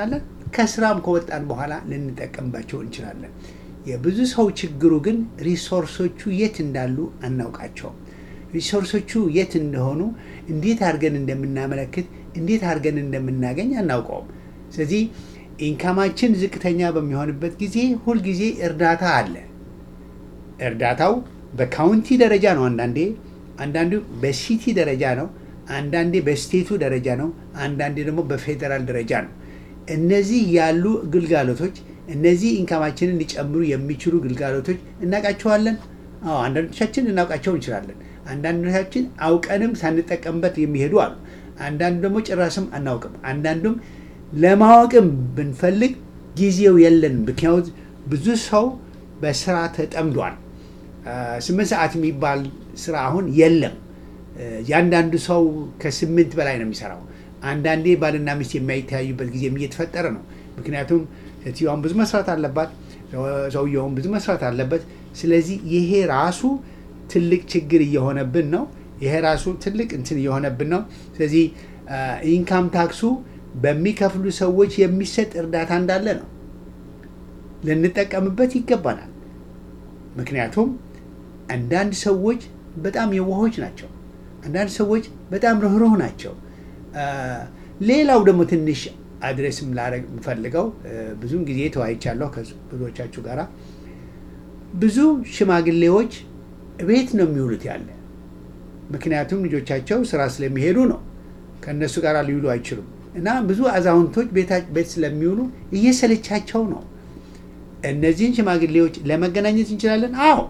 ከስራም ከወጣን በኋላ ልንጠቀምባቸው እንችላለን። የብዙ ሰው ችግሩ ግን ሪሶርሶቹ የት እንዳሉ አናውቃቸውም። ሪሶርሶቹ የት እንደሆኑ እንዴት አድርገን እንደምናመለክት እንዴት አድርገን እንደምናገኝ አናውቀውም። ስለዚህ ኢንካማችን ዝቅተኛ በሚሆንበት ጊዜ ሁልጊዜ እርዳታ አለ። እርዳታው በካውንቲ ደረጃ ነው። አንዳንዴ አንዳንዱ በሲቲ ደረጃ ነው። አንዳንዴ በስቴቱ ደረጃ ነው። አንዳንዴ ደግሞ በፌዴራል ደረጃ ነው። እነዚህ ያሉ ግልጋሎቶች እነዚህ ኢንካማችንን ሊጨምሩ የሚችሉ ግልጋሎቶች እናውቃቸዋለን። አዎ አንዳንዶቻችን ልናውቃቸው እንችላለን። አንዳንዶቻችን አውቀንም ሳንጠቀምበት የሚሄዱ አሉ። አንዳንዱ ደግሞ ጭራስም አናውቅም። አንዳንዱም ለማወቅም ብንፈልግ ጊዜው የለንም። ምክንያቱ ብዙ ሰው በስራ ተጠምዷል። ስምንት ሰዓት የሚባል ስራ አሁን የለም። ያንዳንዱ ሰው ከስምንት በላይ ነው የሚሰራው። አንዳንዴ ባልና ሚስት የማይተያዩበት ጊዜም እየተፈጠረ ነው። ምክንያቱም ሴትዮዋን ብዙ መስራት አለባት፣ ሰውየውን ብዙ መስራት አለበት። ስለዚህ ይሄ ራሱ ትልቅ ችግር እየሆነብን ነው። ይሄ ራሱ ትልቅ እንትን እየሆነብን ነው። ስለዚህ ኢንካም ታክሱ በሚከፍሉ ሰዎች የሚሰጥ እርዳታ እንዳለ ነው ልንጠቀምበት ይገባናል። ምክንያቱም አንዳንድ ሰዎች በጣም የዋሆች ናቸው። አንዳንድ ሰዎች በጣም ርኅሩህ ናቸው። ሌላው ደግሞ ትንሽ አድሬስም ላደርግ የምፈልገው ብዙውን ጊዜ ተወያይቻለሁ ከብዙዎቻችሁ ጋር ብዙ ሽማግሌዎች ቤት ነው የሚውሉት ያለ ምክንያቱም ልጆቻቸው ስራ ስለሚሄዱ ነው። ከእነሱ ጋር ሊውሉ አይችሉም እና ብዙ አዛውንቶች ቤት ስለሚውሉ እየሰለቻቸው ነው። እነዚህን ሽማግሌዎች ለመገናኘት እንችላለን። አዎ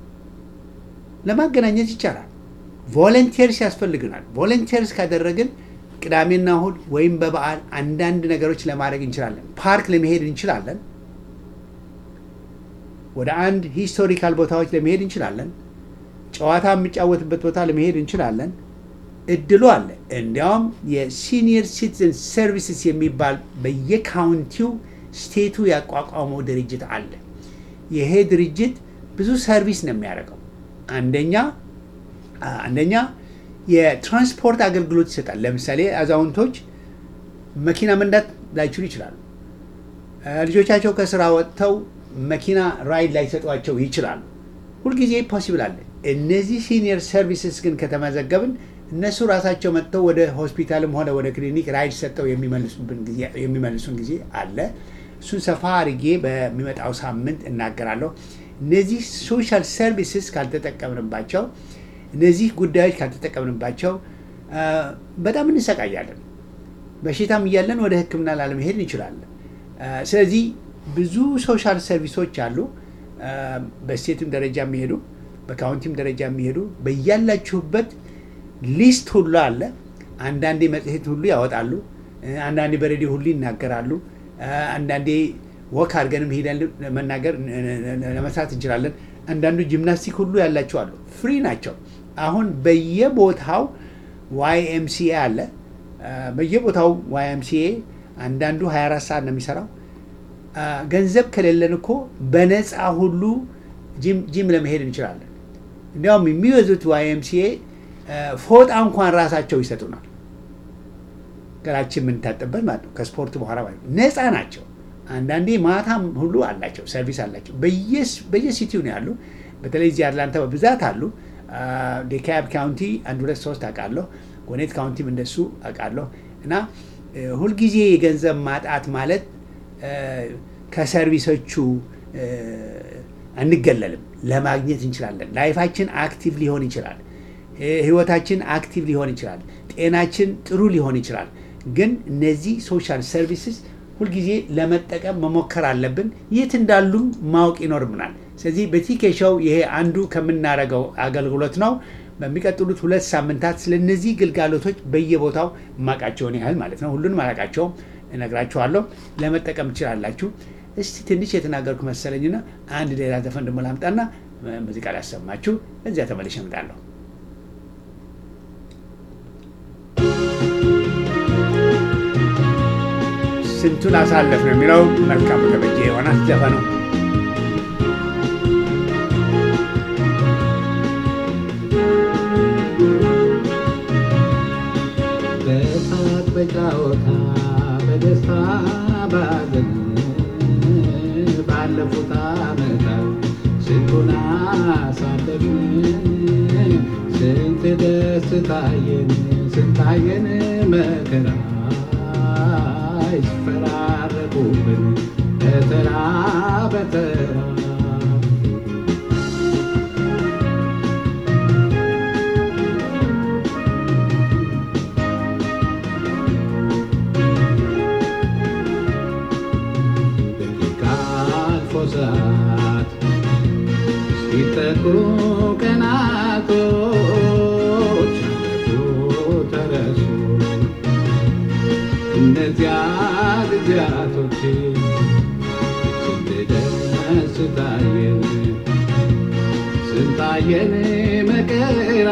ለማገናኘት ይቻላል። ቮለንቴርስ ያስፈልግናል። ቮለንቴርስ ካደረግን ቅዳሜና እሁድ ወይም በበዓል አንዳንድ ነገሮች ለማድረግ እንችላለን። ፓርክ ለመሄድ እንችላለን። ወደ አንድ ሂስቶሪካል ቦታዎች ለመሄድ እንችላለን። ጨዋታ የሚጫወትበት ቦታ ለመሄድ እንችላለን። እድሉ አለ። እንዲያውም የሲኒየር ሲቲዝን ሰርቪስስ የሚባል በየካውንቲው ስቴቱ ያቋቋመው ድርጅት አለ። ይሄ ድርጅት ብዙ ሰርቪስ ነው የሚያደርገው። አንደኛ አንደኛ የትራንስፖርት አገልግሎት ይሰጣል። ለምሳሌ አዛውንቶች መኪና መንዳት ላይችሉ ይችላሉ። ልጆቻቸው ከስራ ወጥተው መኪና ራይድ ላይሰጧቸው ይችላሉ። ሁልጊዜ ፖሲብል አለ። እነዚህ ሲኒየር ሰርቪስስ ግን ከተመዘገብን እነሱ ራሳቸው መጥተው ወደ ሆስፒታልም ሆነ ወደ ክሊኒክ ራይድ ሰጠው የሚመልሱን ጊዜ አለ። እሱን ሰፋ አድርጌ በሚመጣው ሳምንት እናገራለሁ። እነዚህ ሶሻል ሰርቪስስ ካልተጠቀምንባቸው፣ እነዚህ ጉዳዮች ካልተጠቀምንባቸው በጣም እንሰቃያለን። በሽታም እያለን ወደ ሕክምና ላለመሄድ እንችላለን። ስለዚህ ብዙ ሶሻል ሰርቪሶች አሉ። በስቴትም ደረጃ የሚሄዱ በካውንቲም ደረጃ የሚሄዱ በያላችሁበት ሊስት ሁሉ አለ። አንዳንዴ መጽሔት ሁሉ ያወጣሉ። አንዳንዴ በሬዲዮ ሁሉ ይናገራሉ። አንዳንዴ ወክ አድርገንም ሄደን መናገር ለመስራት እንችላለን። አንዳንዱ ጂምናስቲክ ሁሉ ያላቸው አሉ። ፍሪ ናቸው። አሁን በየቦታው ዋይኤምሲኤ አለ። በየቦታው ዋይኤምሲኤ አንዳንዱ 24 ሰዓት ነው የሚሰራው። ገንዘብ ከሌለን እኮ በነፃ ሁሉ ጂም ለመሄድ እንችላለን። እንዲያውም የሚበዙት ዋይኤምሲኤ ፎጣ እንኳን ራሳቸው ይሰጡናል። ገላችን የምንታጠበት ማለት ነው። ከስፖርት በኋላ ማለት ነው። ነፃ ናቸው። አንዳንዴ ማታም ሁሉ አላቸው፣ ሰርቪስ አላቸው። በየሲቲው ነው ያሉ። በተለይ እዚህ አትላንታ በብዛት አሉ። ዴካብ ካውንቲ አንድ ሁለት ሶስት አውቃለሁ። ጎኔት ካውንቲም እንደሱ አውቃለሁ። እና ሁልጊዜ የገንዘብ ማጣት ማለት ከሰርቪሶቹ አንገለልም። ለማግኘት እንችላለን። ላይፋችን አክቲቭ ሊሆን ይችላል። ህይወታችን አክቲቭ ሊሆን ይችላል። ጤናችን ጥሩ ሊሆን ይችላል። ግን እነዚህ ሶሻል ሰርቪስስ ሁልጊዜ ለመጠቀም መሞከር አለብን። የት እንዳሉም ማወቅ ይኖርብናል። ስለዚህ በቲኬ ሾው ይሄ አንዱ ከምናደርገው አገልግሎት ነው። በሚቀጥሉት ሁለት ሳምንታት ስለ እነዚህ ግልጋሎቶች በየቦታው ማቃቸውን ያህል ማለት ነው ሁሉንም አላቃቸውም እነግራችኋለሁ። ለመጠቀም ትችላላችሁ። እስቲ ትንሽ የተናገርኩ መሰለኝና አንድ ሌላ ዘፈን ደግሞ ላምጣና ሙዚቃ ላሰማችሁ። እዚያ ተመልሼ እመጣለሁ። ስንቱን አሳለፍ ነው የሚለው መልካሙ ተበጀ የሆናት ዘፈኑ በሳቅ በጫወታ በደስታ ባዘን ባለፉት ዓመታት ስንቱን አሳለፍን ስንት ደስ ታየን ስንታየን መከራ ይፈራረቁብን በተራ በተራ ደቂቃ አልፎ ሰዓት ሲጠቁ ቀናቶች አለፉ ተረሱ እነዚያ ጊዜያቶች ስንት ደስ ታየን ስንታየን መከራ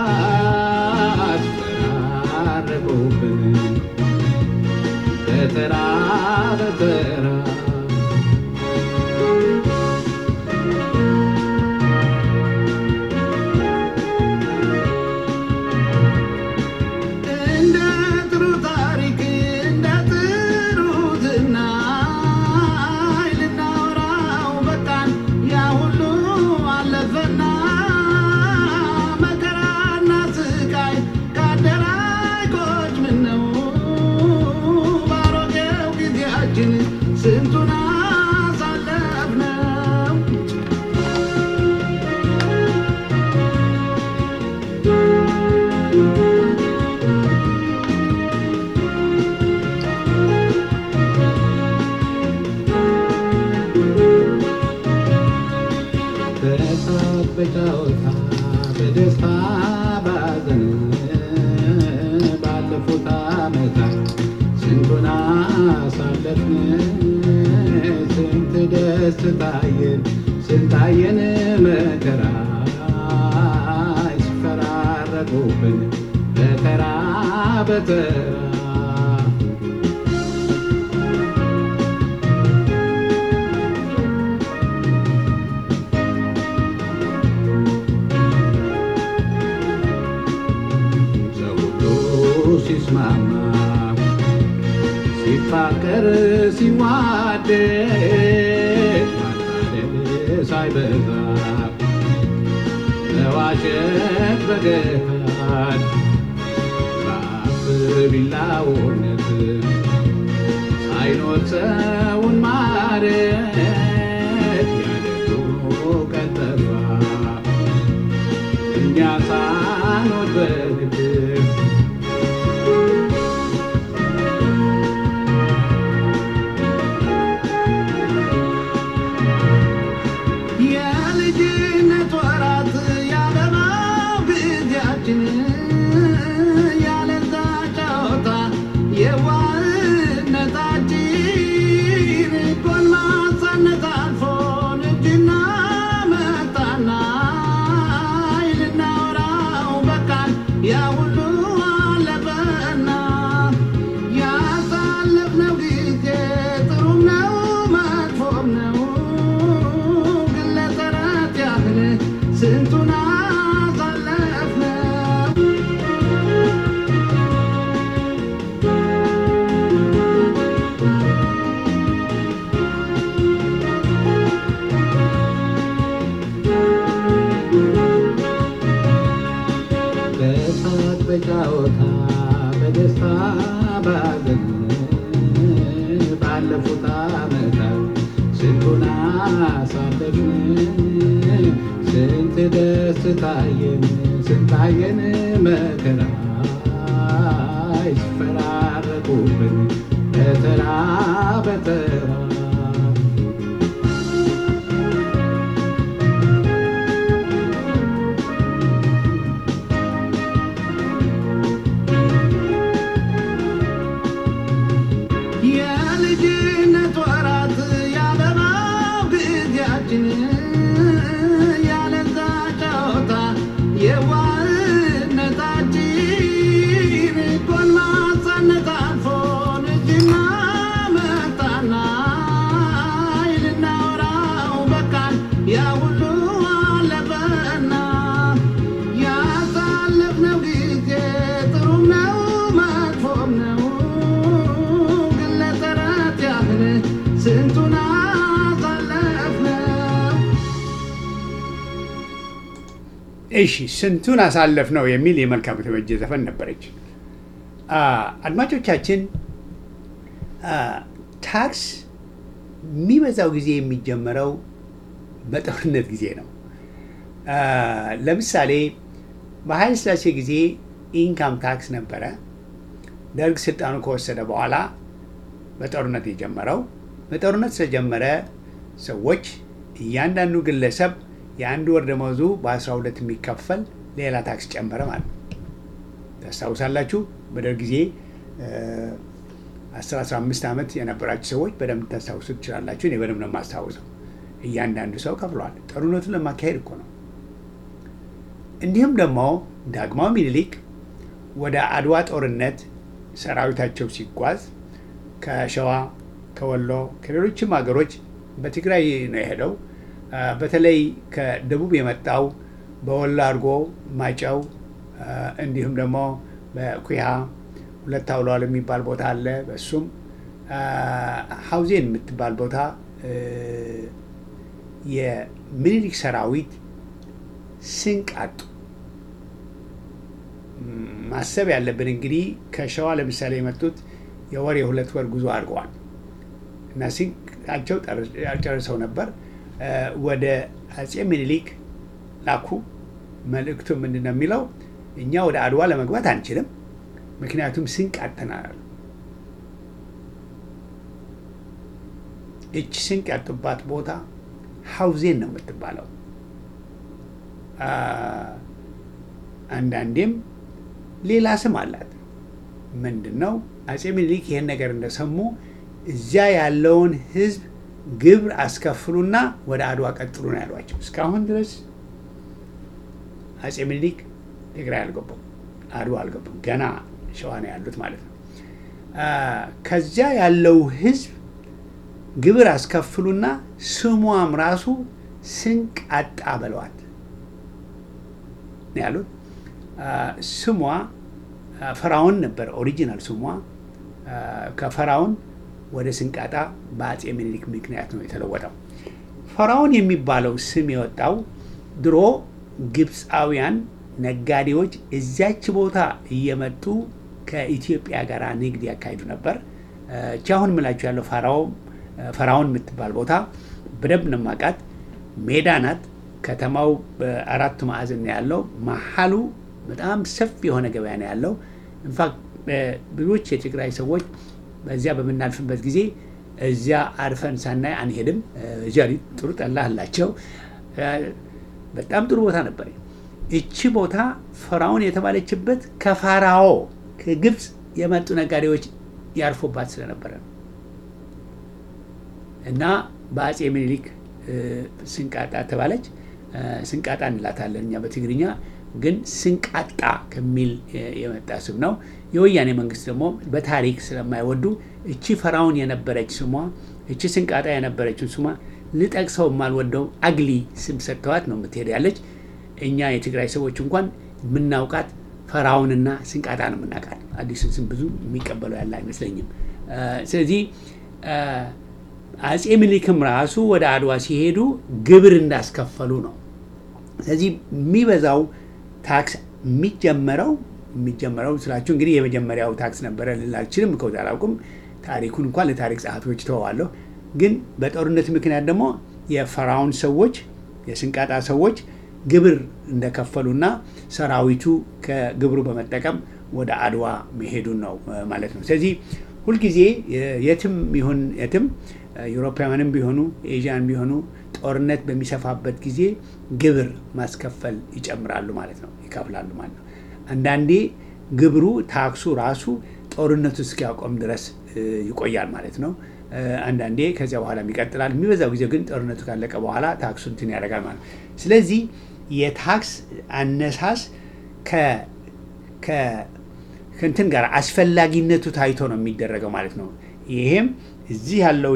አስፈራረቁብን በተራ በተራ እንደ ጥሩ ታሪክ እንደ ጥሩ ዝናይ ልናወራው በቃን ያ ሁሉ አለፈና መከራና ስቃይ ካደራይ ቆጭ ምነው ባሮጌው ጊዜያችን ስንቱን አሳለፍነው በሳቅ በጨዋታ በደስታ ባዘን ባለፉት ዓመታት ስንቱን አሳለፍን ስንት ደስ ታየን ስንታየን መከራ ሲፈራረቁብን በተራ በተራ ሰው ሁሉ ሲስማማ ሲፋቀር ሲዋደድ ማታለል ሳይበዛ መዋሸት በገሃድ በአፍ ቢላውነት ሳይኖር ሰውን ማረት ያደጉ ቀጠፋ እኛ ሳኖር በግድ የልጅነት ወራት ያበባው ጊዜያችን ያለዛ ጨዋታ የዋህነታችን ጎልማሳነት አልፎን እጅና መጣና ልናወራው በቃን ያ ሁሉ አለፈና ያሳለፍነው ጊዜ ጥሩም ነው መጥፎም ነው ግን ለተረት ያህል ስንቱን አሳለፍነው በሳቅ በጨዋታ በደስታ ባዘን ባለፉት ዓመታት ስንቱን አሳለፍን ስንት ደስ ታየን ስንታየን መከራ ይፈራረቁብን በተራ በተራ የልጅነት ወራት ያበባው ጊዜያችን ያለዛ ጨዋታ የዋህነታችን ጎልማሳነት አልፎን እጅና መጣና ልናወራው በቃን ያ ሁሉ አለፈና ያሳለፍነው ጊዜ ጥሩም ነው መጥፎም ነው ግን ለተረት ያህል እሺ ስንቱን አሳለፍ ነው የሚል የመልካሙ ተበጀ ዘፈን ነበረች። አ፣ አድማጮቻችን አ፣ ታክስ የሚበዛው ጊዜ የሚጀመረው በጦርነት ጊዜ ነው። አ፣ ለምሳሌ በኃይለ ሥላሴ ጊዜ ኢንካም ታክስ ነበረ። ደርግ ስልጣኑ ከወሰደ በኋላ በጦርነት የጀመረው በጦርነት ስለጀመረ ሰዎች እያንዳንዱ ግለሰብ የአንድ ወር ደመወዙ በ12 የሚከፈል ሌላ ታክስ ጨመረ ማለት ነው። ታስታውሳላችሁ። በደርግ ጊዜ 10-15 ዓመት የነበራችሁ ሰዎች በደንብ ታስታውሱ ትችላላችሁ። እኔ በደንብ ነው የማስታውሰው። እያንዳንዱ ሰው ከፍሏል። ጦርነቱን ለማካሄድ እኮ ነው። እንዲሁም ደግሞ ዳግማዊ ምኒልክ ወደ አድዋ ጦርነት ሰራዊታቸው ሲጓዝ ከሸዋ፣ ከወሎ፣ ከሌሎችም ሀገሮች በትግራይ ነው የሄደው። አ፣ በተለይ ከደቡብ የመጣው በወሎ አድርጎ ማጨው፣ አ፣ እንዲሁም ደግሞ በኩያ ሁለት አውለዋል የሚባል ቦታ አለ። በሱም አ፣ ሀውዜን የምትባል ቦታ እ፣ የምኒልክ ሰራዊት ስንቅ አጡ። ማሰብ ያለብን እንግዲህ ከሸዋ ለምሳሌ የመጡት የወር የሁለት ወር ጉዞ አድርገዋል እና ስንቃቸው ጨርሰው ነበር። እ፣ ወደ አጼ ምኒልክ ላኩ። መልእክቱ ምንድን ነው የሚለው? እኛ ወደ አድዋ ለመግባት አንችልም፣ ምክንያቱም ስንቅ አጥተናል። እች ስንቅ ያጡባት ቦታ ሀውዜን ነው የምትባለው። አ፣ አንዳንዴም ሌላ ስም አላት። ምንድን ነው? አጼ ምኒልክ ይህን ነገር እንደሰሙ እዚያ ያለውን ሕዝብ ግብር አስከፍሉና ወደ አድዋ ቀጥሉ ነው ያሏቸው። እስካሁን ድረስ አጼ ምኒልክ ትግራይ አልገቡም፣ አድዋ አልገቡም። ገና ሸዋ ነው ያሉት ማለት ነው። አ፣ ከዚያ ያለው ሕዝብ ግብር አስከፍሉና ስሟም ራሱ ስንቅ አጣ በለዋት ነው ያሉት። አ፣ ስሟ አ፣ ፈራውን ነበር ኦሪጂናል ስሟ። አ፣ ከፈራውን ወደ ስንቃጣ በአጼ ምኒልክ ምክንያት ነው የተለወጠው። ፈራውን የሚባለው ስም የወጣው ድሮ ግብፃውያን ነጋዴዎች እዚያች ቦታ እየመጡ ከኢትዮጵያ ጋር ንግድ ያካሂዱ ነበር። አ፣ እቺ አሁን የምላችሁ ያለው ፈራው ፈራውን የምትባል ቦታ በደንብ ነው የማውቃት። ሜዳ ናት። ከተማው በአራቱ ማዕዘን ነው ያለው። መሀሉ በጣም ሰፊ የሆነ ገበያ ነው ያለው። ኢንፋክት ብዙዎች የትግራይ ሰዎች በዚያ በምናልፍበት ጊዜ እዚያ አርፈን ሳናይ አንሄድም። እዚያ ጥሩ ጠላ አላቸው። በጣም ጥሩ ቦታ ነበር። እቺ ቦታ ፈራውን የተባለችበት ከፋራዎ ከግብፅ የመጡ ነጋዴዎች ያርፎባት ስለነበረ ነው እና በአጼ ምኒልክ ስንቃጣ ተባለች። ስንቃጣ እንላታለን እኛ በትግርኛ ግን ስንቃጣ ከሚል የመጣ ስም ነው። የወያኔ መንግስት ደግሞ በታሪክ ስለማይወዱ እቺ ፈራውን የነበረች ስሟ እቺ ስንቃጣ የነበረችው ስሟ ልጠቅሰው የማልወደው አግሊ ስም ሰጥተዋት ነው የምትሄድ ያለች። እኛ የትግራይ ሰዎች እንኳን የምናውቃት ፈራውንና ስንቃጣ ነው የምናውቃት። አዲሱን ስም ብዙ የሚቀበለው ያለ አይመስለኝም። ስለዚህ አጼ ምኒልክም ራሱ ወደ አድዋ ሲሄዱ ግብር እንዳስከፈሉ ነው። ስለዚህ የሚበዛው ታክስ የሚጀመረው የሚጀመረው ስላችሁ እንግዲህ የመጀመሪያው ታክስ ነበረ ልል አልችልም፣ ከዚ አላውቅም። ታሪኩን እንኳን ለታሪክ ጸሐፊዎች ተወዋለሁ። ግን በጦርነት ምክንያት ደግሞ የፈራውን ሰዎች የስንቃጣ ሰዎች ግብር እንደከፈሉና ሰራዊቱ ከግብሩ በመጠቀም ወደ አድዋ መሄዱን ነው ማለት ነው። ስለዚህ ሁልጊዜ የትም ይሁን የትም ዩሮፓውያንም ቢሆኑ ኤዥያን ቢሆኑ ጦርነት በሚሰፋበት ጊዜ ግብር ማስከፈል ይጨምራሉ ማለት ነው፣ ይከፍላሉ ማለት ነው። አንዳንዴ ግብሩ ታክሱ ራሱ ጦርነቱ እስኪያቆም ድረስ ይቆያል ማለት ነው። አንዳንዴ ከዚያ በኋላ ይቀጥላል። የሚበዛው ጊዜ ግን ጦርነቱ ካለቀ በኋላ ታክሱ እንትን ያደርጋል ማለት ነው። ስለዚህ የታክስ አነሳስ ከእንትን ጋር አስፈላጊነቱ ታይቶ ነው የሚደረገው ማለት ነው። ይሄም እዚህ ያለው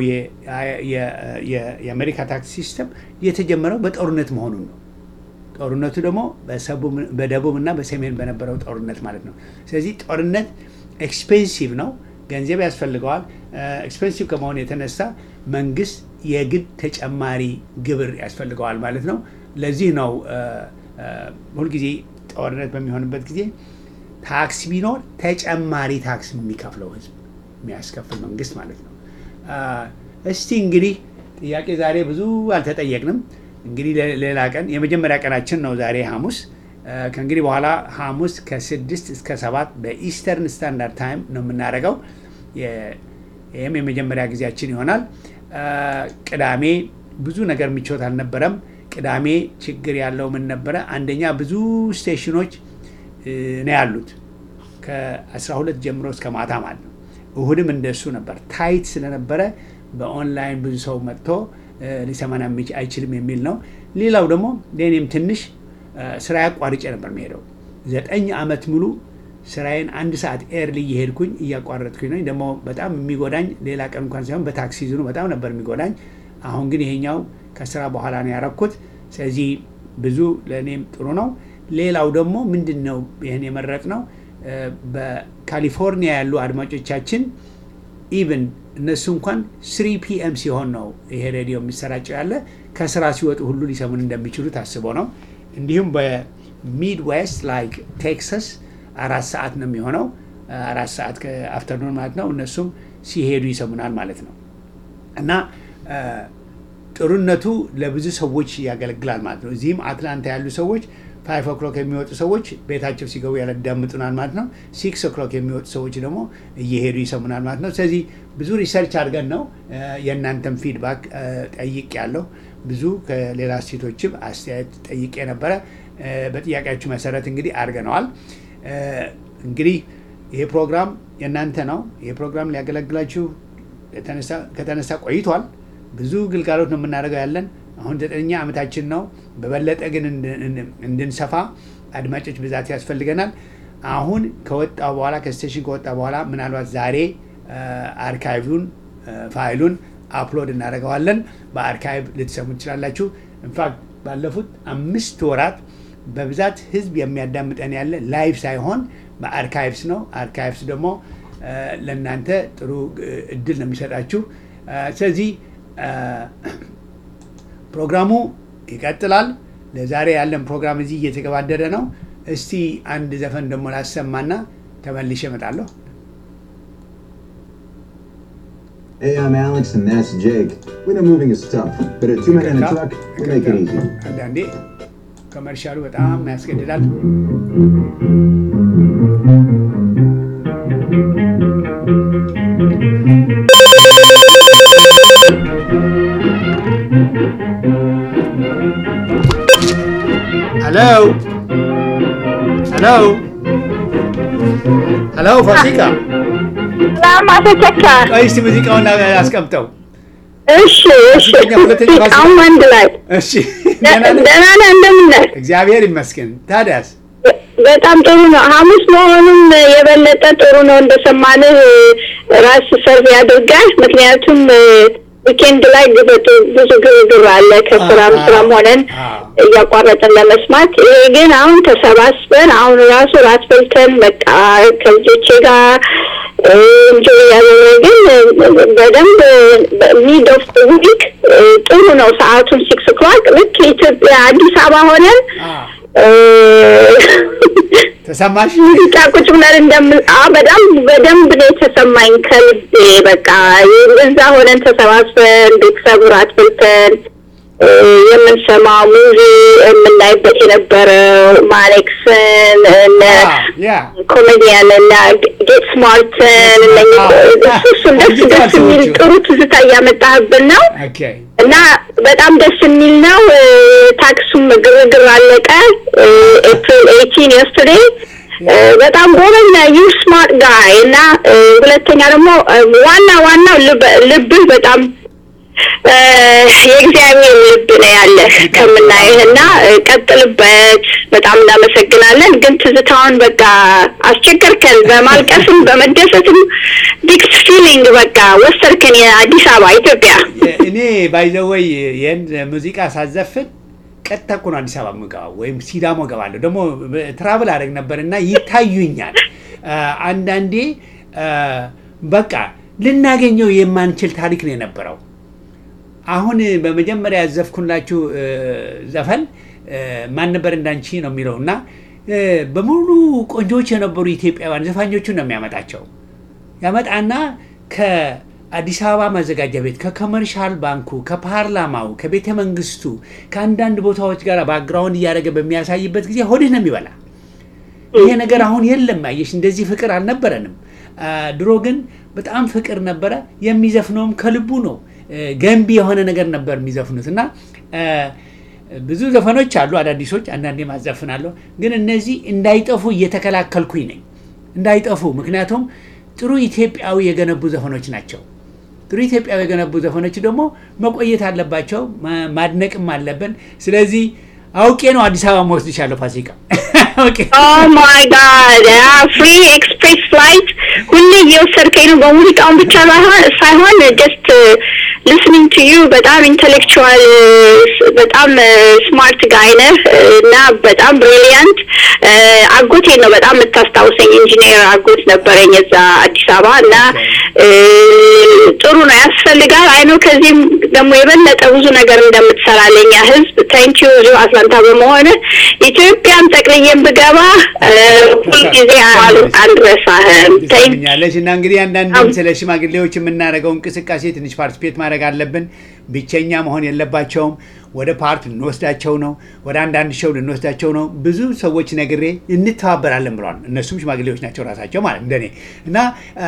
የአሜሪካ ታክስ ሲስተም የተጀመረው በጦርነት መሆኑን ነው። ጦርነቱ ደግሞ በደቡብ እና በሰሜን በነበረው ጦርነት ማለት ነው። ስለዚህ ጦርነት ኤክስፔንሲቭ ነው፣ ገንዘብ ያስፈልገዋል። ኤክስፔንሲቭ ከመሆኑ የተነሳ መንግስት የግድ ተጨማሪ ግብር ያስፈልገዋል ማለት ነው። ለዚህ ነው ሁልጊዜ ጦርነት በሚሆንበት ጊዜ ታክስ ቢኖር ተጨማሪ ታክስ የሚከፍለው ህዝብ የሚያስከፍል መንግስት ማለት ነው። እስቲ እንግዲህ ጥያቄ ዛሬ ብዙ አልተጠየቅንም። እንግዲህ ሌላ ቀን የመጀመሪያ ቀናችን ነው ዛሬ ሐሙስ። ከእንግዲህ በኋላ ሐሙስ ከስድስት እስከ ሰባት በኢስተርን ስታንዳርድ ታይም ነው የምናደርገው። ይህም የመጀመሪያ ጊዜያችን ይሆናል። ቅዳሜ ብዙ ነገር ምቾት አልነበረም። ቅዳሜ ችግር ያለው ምን ነበረ? አንደኛ ብዙ ስቴሽኖች ነው ያሉት ከ12 ጀምሮ እስከ ማታ ማለት ነው። እሁድም እንደሱ ነበር። ታይት ስለነበረ በኦንላይን ብዙ ሰው መጥቶ ሊሰማን አይችልም የሚል ነው። ሌላው ደግሞ ለእኔም ትንሽ ስራ ያቋርጬ ነበር የሚሄደው ዘጠኝ ዓመት ሙሉ ስራዬን አንድ ሰዓት ኤርሊ እየሄድኩኝ እያቋረጥኩኝ ነው። ደግሞ በጣም የሚጎዳኝ ሌላ ቀን እንኳን ሳይሆን በታክሲ ዙኑ በጣም ነበር የሚጎዳኝ። አሁን ግን ይሄኛው ከስራ በኋላ ነው ያረኩት። ስለዚህ ብዙ ለእኔም ጥሩ ነው። ሌላው ደግሞ ምንድን ነው ይህን የመረጥ ነው በካሊፎርኒያ ያሉ አድማጮቻችን ኢቭን እነሱ እንኳን ስሪ ፒኤም ሲሆን ነው ይሄ ሬዲዮ የሚሰራጨው ያለ ከስራ ሲወጡ ሁሉ ሊሰሙን እንደሚችሉ ታስቦ ነው። እንዲሁም በሚድዌስት ላይክ ቴክሳስ አራት ሰዓት ነው የሚሆነው። አራት ሰዓት ከአፍተርኑን ማለት ነው። እነሱም ሲሄዱ ይሰሙናል ማለት ነው እና ጥሩነቱ ለብዙ ሰዎች ያገለግላል ማለት ነው። እዚህም አትላንታ ያሉ ሰዎች ፋይቭ ኦክሎክ የሚወጡ ሰዎች ቤታቸው ሲገቡ ያዳምጡናል ማለት ነው። ሲክስ ኦክሎክ የሚወጡ ሰዎች ደግሞ እየሄዱ ይሰሙናል ማለት ነው። ስለዚህ ብዙ ሪሰርች አድርገን ነው የእናንተም ፊድባክ ጠይቅ ያለው ብዙ ከሌላ ሴቶችም አስተያየት ጠይቄ ነበረ። በጥያቄያችሁ መሰረት እንግዲህ አድርገነዋል። እንግዲህ ይሄ ፕሮግራም የእናንተ ነው። ይሄ ፕሮግራም ሊያገለግላችሁ ከተነሳ ቆይቷል። ብዙ ግልጋሎት ነው የምናደርገው ያለን አሁን ዘጠነኛ ዓመታችን ነው። በበለጠ ግን እንድንሰፋ አድማጮች ብዛት ያስፈልገናል። አሁን ከወጣ በኋላ ከስቴሽን ከወጣ በኋላ ምናልባት ዛሬ አርካይቭን ፋይሉን አፕሎድ እናደርገዋለን። በአርካይቭ ልትሰሙ ትችላላችሁ። ኢንፋክት ባለፉት አምስት ወራት በብዛት ህዝብ የሚያዳምጠን ያለ ላይቭ ሳይሆን በአርካይቭስ ነው። አርካይቭስ ደግሞ ለእናንተ ጥሩ እድል ነው የሚሰጣችሁ። ስለዚህ ፕሮግራሙ ይቀጥላል። ለዛሬ ያለን ፕሮግራም እዚህ እየተገባደደ ነው። እስቲ አንድ ዘፈን ደግሞ ላሰማና ተመልሼ እመጣለሁ። Hey, I'm Alex, and that's Jake. We know moving is tough, but at Two Men in a Truck, we make it easy. አንዳንዴ ኮመርሻሉ በጣም ያስገድዳል። ሄሎ ሄሎ ሄሎ ፋሲካ ሰላም አቶ ቸካ። ቆይ እስቲ ሙዚቃውን አስቀምጠው። እሺ እሺ፣ ሁለተኛ ሁለተኛ ፋሲካ አሁን አንድ ላይ እሺ ደህና ነህ? ደህና ነህ? እንደምን ነህ? እግዚአብሔር ይመስገን። ታዲያስ በጣም ጥሩ ነው። ሐሙስ መሆኑም የበለጠ ጥሩ ነው። እንደሰማንህ ራስ ሰርቭ ያድርጋል። ምክንያቱም ዊኬንድ ላይ ግበጡ ብዙ ግርግር አለ። ከስራም አዎ፣ ስራም ሆነን አዎ። እያቋረጥን ለመስማት። ይሄ ግን አሁን ተሰባስበን አሁን ራሱ ራት በልተን በቃ ከልጆቼ ጋር እንጆ ያደረግን በደንብ ሚድ ኦፍ ዊክ ጥሩ ነው። ሰዓቱን ሲክስ ኦክላክ ልክ ኢትዮጵያ አዲስ አበባ ሆነን አዎ። ተሰማሽ? ሙዚቃ ቁጭ ብለን እንደምን አ በጣም በደንብ ነው የተሰማኝ ከልቤ በቃ እዛ ሆነን ተሰባስበን ቤተሰብ ራት በልተን እ፣ የምንሰማው ሙቪ የምናይበት የነበረው ማሌክስን እነ ያ ኮሜዲያን እና ጌት ስማርትን እነኝህ እሱ እሱን ደስ ደስ የሚል ጥሩ ትዝታ እያመጣህብን ነው ኦኬ እና በጣም ደስ የሚል ነው። እ፣ ታክሱም ግርግር አለቀ። ኤፕሪል ኤይቲን የስትዴ በጣም ጎበኛ ዩ ስማርት ጋይ እና እ፣ ሁለተኛ ደግሞ እ፣ ዋና ዋናው ልብ- ልብህ በጣም እ፣ የእግዚአብሔር ልብ ነው ያለህ ከምናይህ እና እ፣ ቀጥልበት። በጣም እናመሰግናለን። ግን ትዝታውን በቃ አስቸገርከን። በማልቀስም በመደሰትም ዲክስ ፊሊንግ በቃ ወሰድከን የአዲስ አበባ ኢትዮጵያ እኔ ባይዘወይ ይህን ሙዚቃ ሳዘፍን ቀጥታ እኮ ነው አዲስ አበባ የምገባው ወይም ሲዳሞ እገባለሁ። ደግሞ ትራቭል አደረግ ነበር እና ይታዩኛል። አ፣ አንዳንዴ አ፣ በቃ ልናገኘው የማንችል ታሪክ ነው የነበረው። አሁን በመጀመሪያ ያዘፍኩላችሁ እ፣ ዘፈን እ፣ እ፣ ማን ነበር እንዳንቺ ነው የሚለው እና እ፣ በሙሉ ቆንጆዎች የነበሩ ኢትዮጵያውያን ዘፋኞቹን ነው የሚያመጣቸው ያመጣና ከአዲስ አበባ ማዘጋጃ ቤት ከኮመርሻል ባንኩ ከፓርላማው ከቤተ መንግስቱ ከአንዳንድ ቦታዎች ጋር ባክግራውንድ እያደረገ በሚያሳይበት ጊዜ ሆድህ ነው የሚበላ ይሄ ነገር አሁን የለም አየሽ እንደዚህ ፍቅር አልነበረንም አ፣ ድሮ ግን በጣም ፍቅር ነበረ የሚዘፍነውም ከልቡ ነው እ፣ ገንቢ የሆነ ነገር ነበር የሚዘፍኑት እና አ፣ ብዙ ዘፈኖች አሉ አዳዲሶች አንዳንዴ ማዘፍናለሁ ግን እነዚህ እንዳይጠፉ እየተከላከልኩኝ ነኝ እንዳይጠፉ ምክንያቱም ጥሩ ኢትዮጵያዊ የገነቡ ዘፈኖች ናቸው ጥሩ ኢትዮጵያዊ የገነቡ ዘፈኖች ደግሞ መቆየት አለባቸው ማ- ማድነቅም አለብን ስለዚህ አውቄ ነው አዲስ አበባ መወስድሻለሁ ፋሲካ አውቄ ኦ ማይ ጋድ ፍሪ ኤክስፕሬስ ፍላይት ሁሌ እየወሰድከኝ ነው በሙዚቃውን ብቻ ሳይሆን- ሳይሆን ጀስት ሊስኒንግ ቱ ዩ በጣም ኢንቴሌክቹዋል በጣም ስማርት ጋይ ነህ እና በጣም ብሪሊያንት አጎቴን ነው በጣም የምታስታውሰኝ ኢንጂነር አጎት ነበረኝ እዛ አዲስ አበባ እና እ፣ ጥሩ ነው ያስፈልጋል አይኖ ከዚህም ደግሞ የበለጠ ብዙ ነገር እንደምትሰራ ለኛ ህዝብ ታንክ ዩ እዚሁ አትላንታ በመሆን ኢትዮጵያን ጠቅልዬን ብገባ እ፣ ሁልጊዜ አል- አንረሳህም ታንክ ትሰምኛለሽ እና እንግዲህ አንዳንድም ስለ ሽማግሌዎች የምናደርገው እንቅስቃሴ ትንሽ ፓርቲስፔት ማድረግ አለብን። ብቸኛ መሆን የለባቸውም። ወደ ፓርክ ልንወስዳቸው ነው። ወደ አንዳንድ ሸው ልንወስዳቸው ነው። ብዙ ሰዎች ነግሬ እንተባበራለን ብለዋል። እነሱም ሽማግሌዎች ናቸው ራሳቸው ማለት እንደኔ እና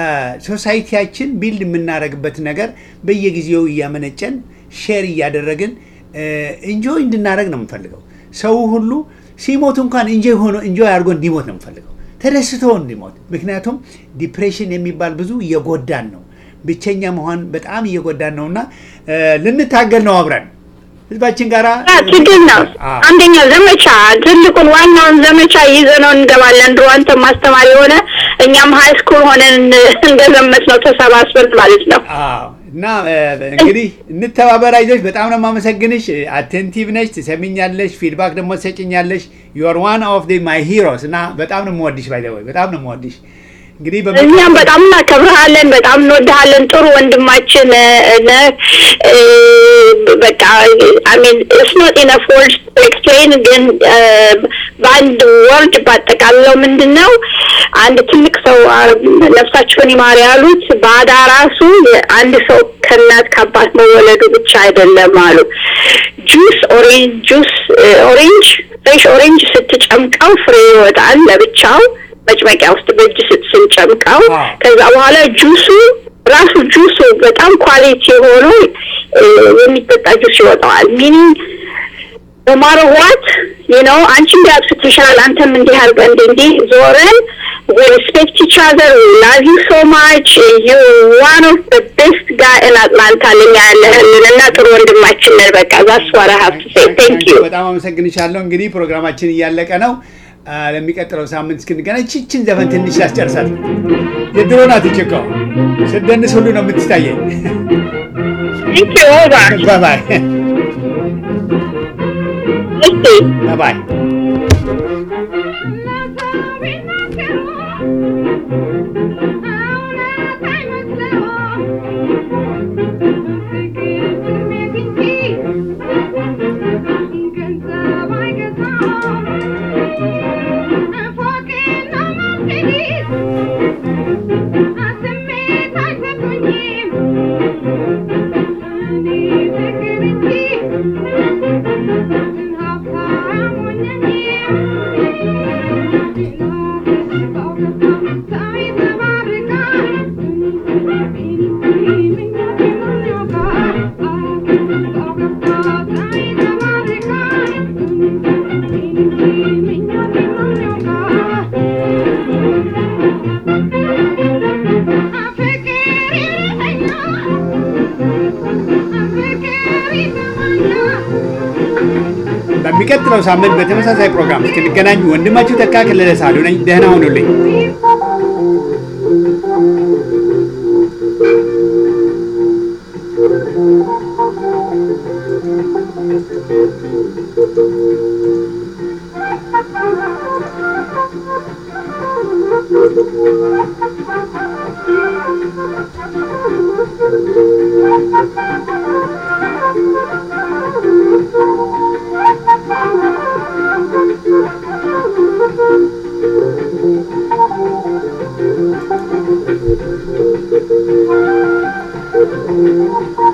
ሶሳይቲያችን ቢልድ የምናደርግበት ነገር በየጊዜው እያመነጨን ሼር እያደረግን እንጆይ እንድናደረግ ነው የምንፈልገው። ሰው ሁሉ ሲሞት እንኳን እንጆይ ሆኖ እንጆይ አድርጎ እንዲሞት ነው የምንፈልገው፣ ተደስቶ እንዲሞት። ምክንያቱም ዲፕሬሽን የሚባል ብዙ እየጎዳን ነው፣ ብቸኛ መሆን በጣም እየጎዳን ነው እና ልንታገል ነው አብረን ህዝባችን ጋራ ትግል ነው። አዎ። አንደኛው ዘመቻ ትልቁን ዋናውን ዘመቻ ይዘነው እንገባለን። ድሮ አንተም አስተማሪ የሆነ እኛም ሀይ ስኩል ሆነን እንደዘመት ነው ተሰባስበን ማለት ነው። አዎ እና እ፣ እንግዲህ እንተባበር። አይዞሽ፣ በጣም ነው የማመሰግንሽ። አቴንቲቭ ነሽ፣ ትሰሚኛለሽ፣ ፊድባክ ደግሞ ትሰጭኛለሽ። ዩር ዋን ኦፍ ማይ ሂሮስ እና በጣም ነው የምወድሽ። ባይ ዘ ወይ በጣም ነው የምወድሽ። እንግዲህ በሚ- እኛም በጣም እናከብርሃለን፣ በጣም እንወድሃለን። ጥሩ ወንድማችን ነህ። እ፣ በቃ አሚን ስኖት ኢነፍ ወርድ ኤክስፕሌን፣ ግን እ፣ በአንድ ወርድ ባጠቃልለው ምንድን ነው አንድ ትልቅ ሰው አ፣ ነፍሳቸውን ይማር ያሉት ባዳ ራሱ አንድ ሰው ከእናት ከአባት መወለዱ ብቻ አይደለም አሉ። ጁስ ኦሬንጅ ጁስ ኦሬንጅ ፍሬሽ ኦሬንጅ ስትጨምቀው ፍሬ ይወጣል ለብቻው መጭመቂያ ውስጥ በእጅ ስት ስንጨምቀው አዎ። ከዛ በኋላ ጁሱ ራሱ ጁሱ በጣም ኳሊቲ ሆኖ እ፣ የሚጠጣ ጁስ ይወጣዋል። ሚኒንግ በማረዋት ነው አንቺ እንዲህ አጥፍተሻል፣ አንተም እንዲህ አድርገህ እንዲህ እንዲህ ዞረን ሪስፔክት ኢች አዘር ላቭ ዩ ሶ ማች ዩ ዋን ኦፍ ዘ ቤስት ጋይ ኢን አትላንታ ለኛ ያለህልን እና ጥሩ ወንድማችን ነን። በቃ ዛስ ዋት አይ ሃቭ ቱ ሴይ ቴንክ ዩ በጣም አመሰግንሻለሁ። እንግዲህ ፕሮግራማችን እያለቀ ነው። አ፣ ለሚቀጥለው ሳምንት እስክንገናኝ ቺችን ዘፈን ትንሽ ላስጨርሳት። የድሮ ናት ችኮ ስደንስ ሁሉ ነው የምትታየኝ። ቴንክ ዩ ኦቨር ባባይ እስቲ ባባይ በሚቀጥለው ሳምንት በተመሳሳይ ፕሮግራም እስክንገናኝ ወንድማችሁ ተካ ከለለ ሳሉ ነኝ። ደህና ሁኑልኝ። Thank you. ነው።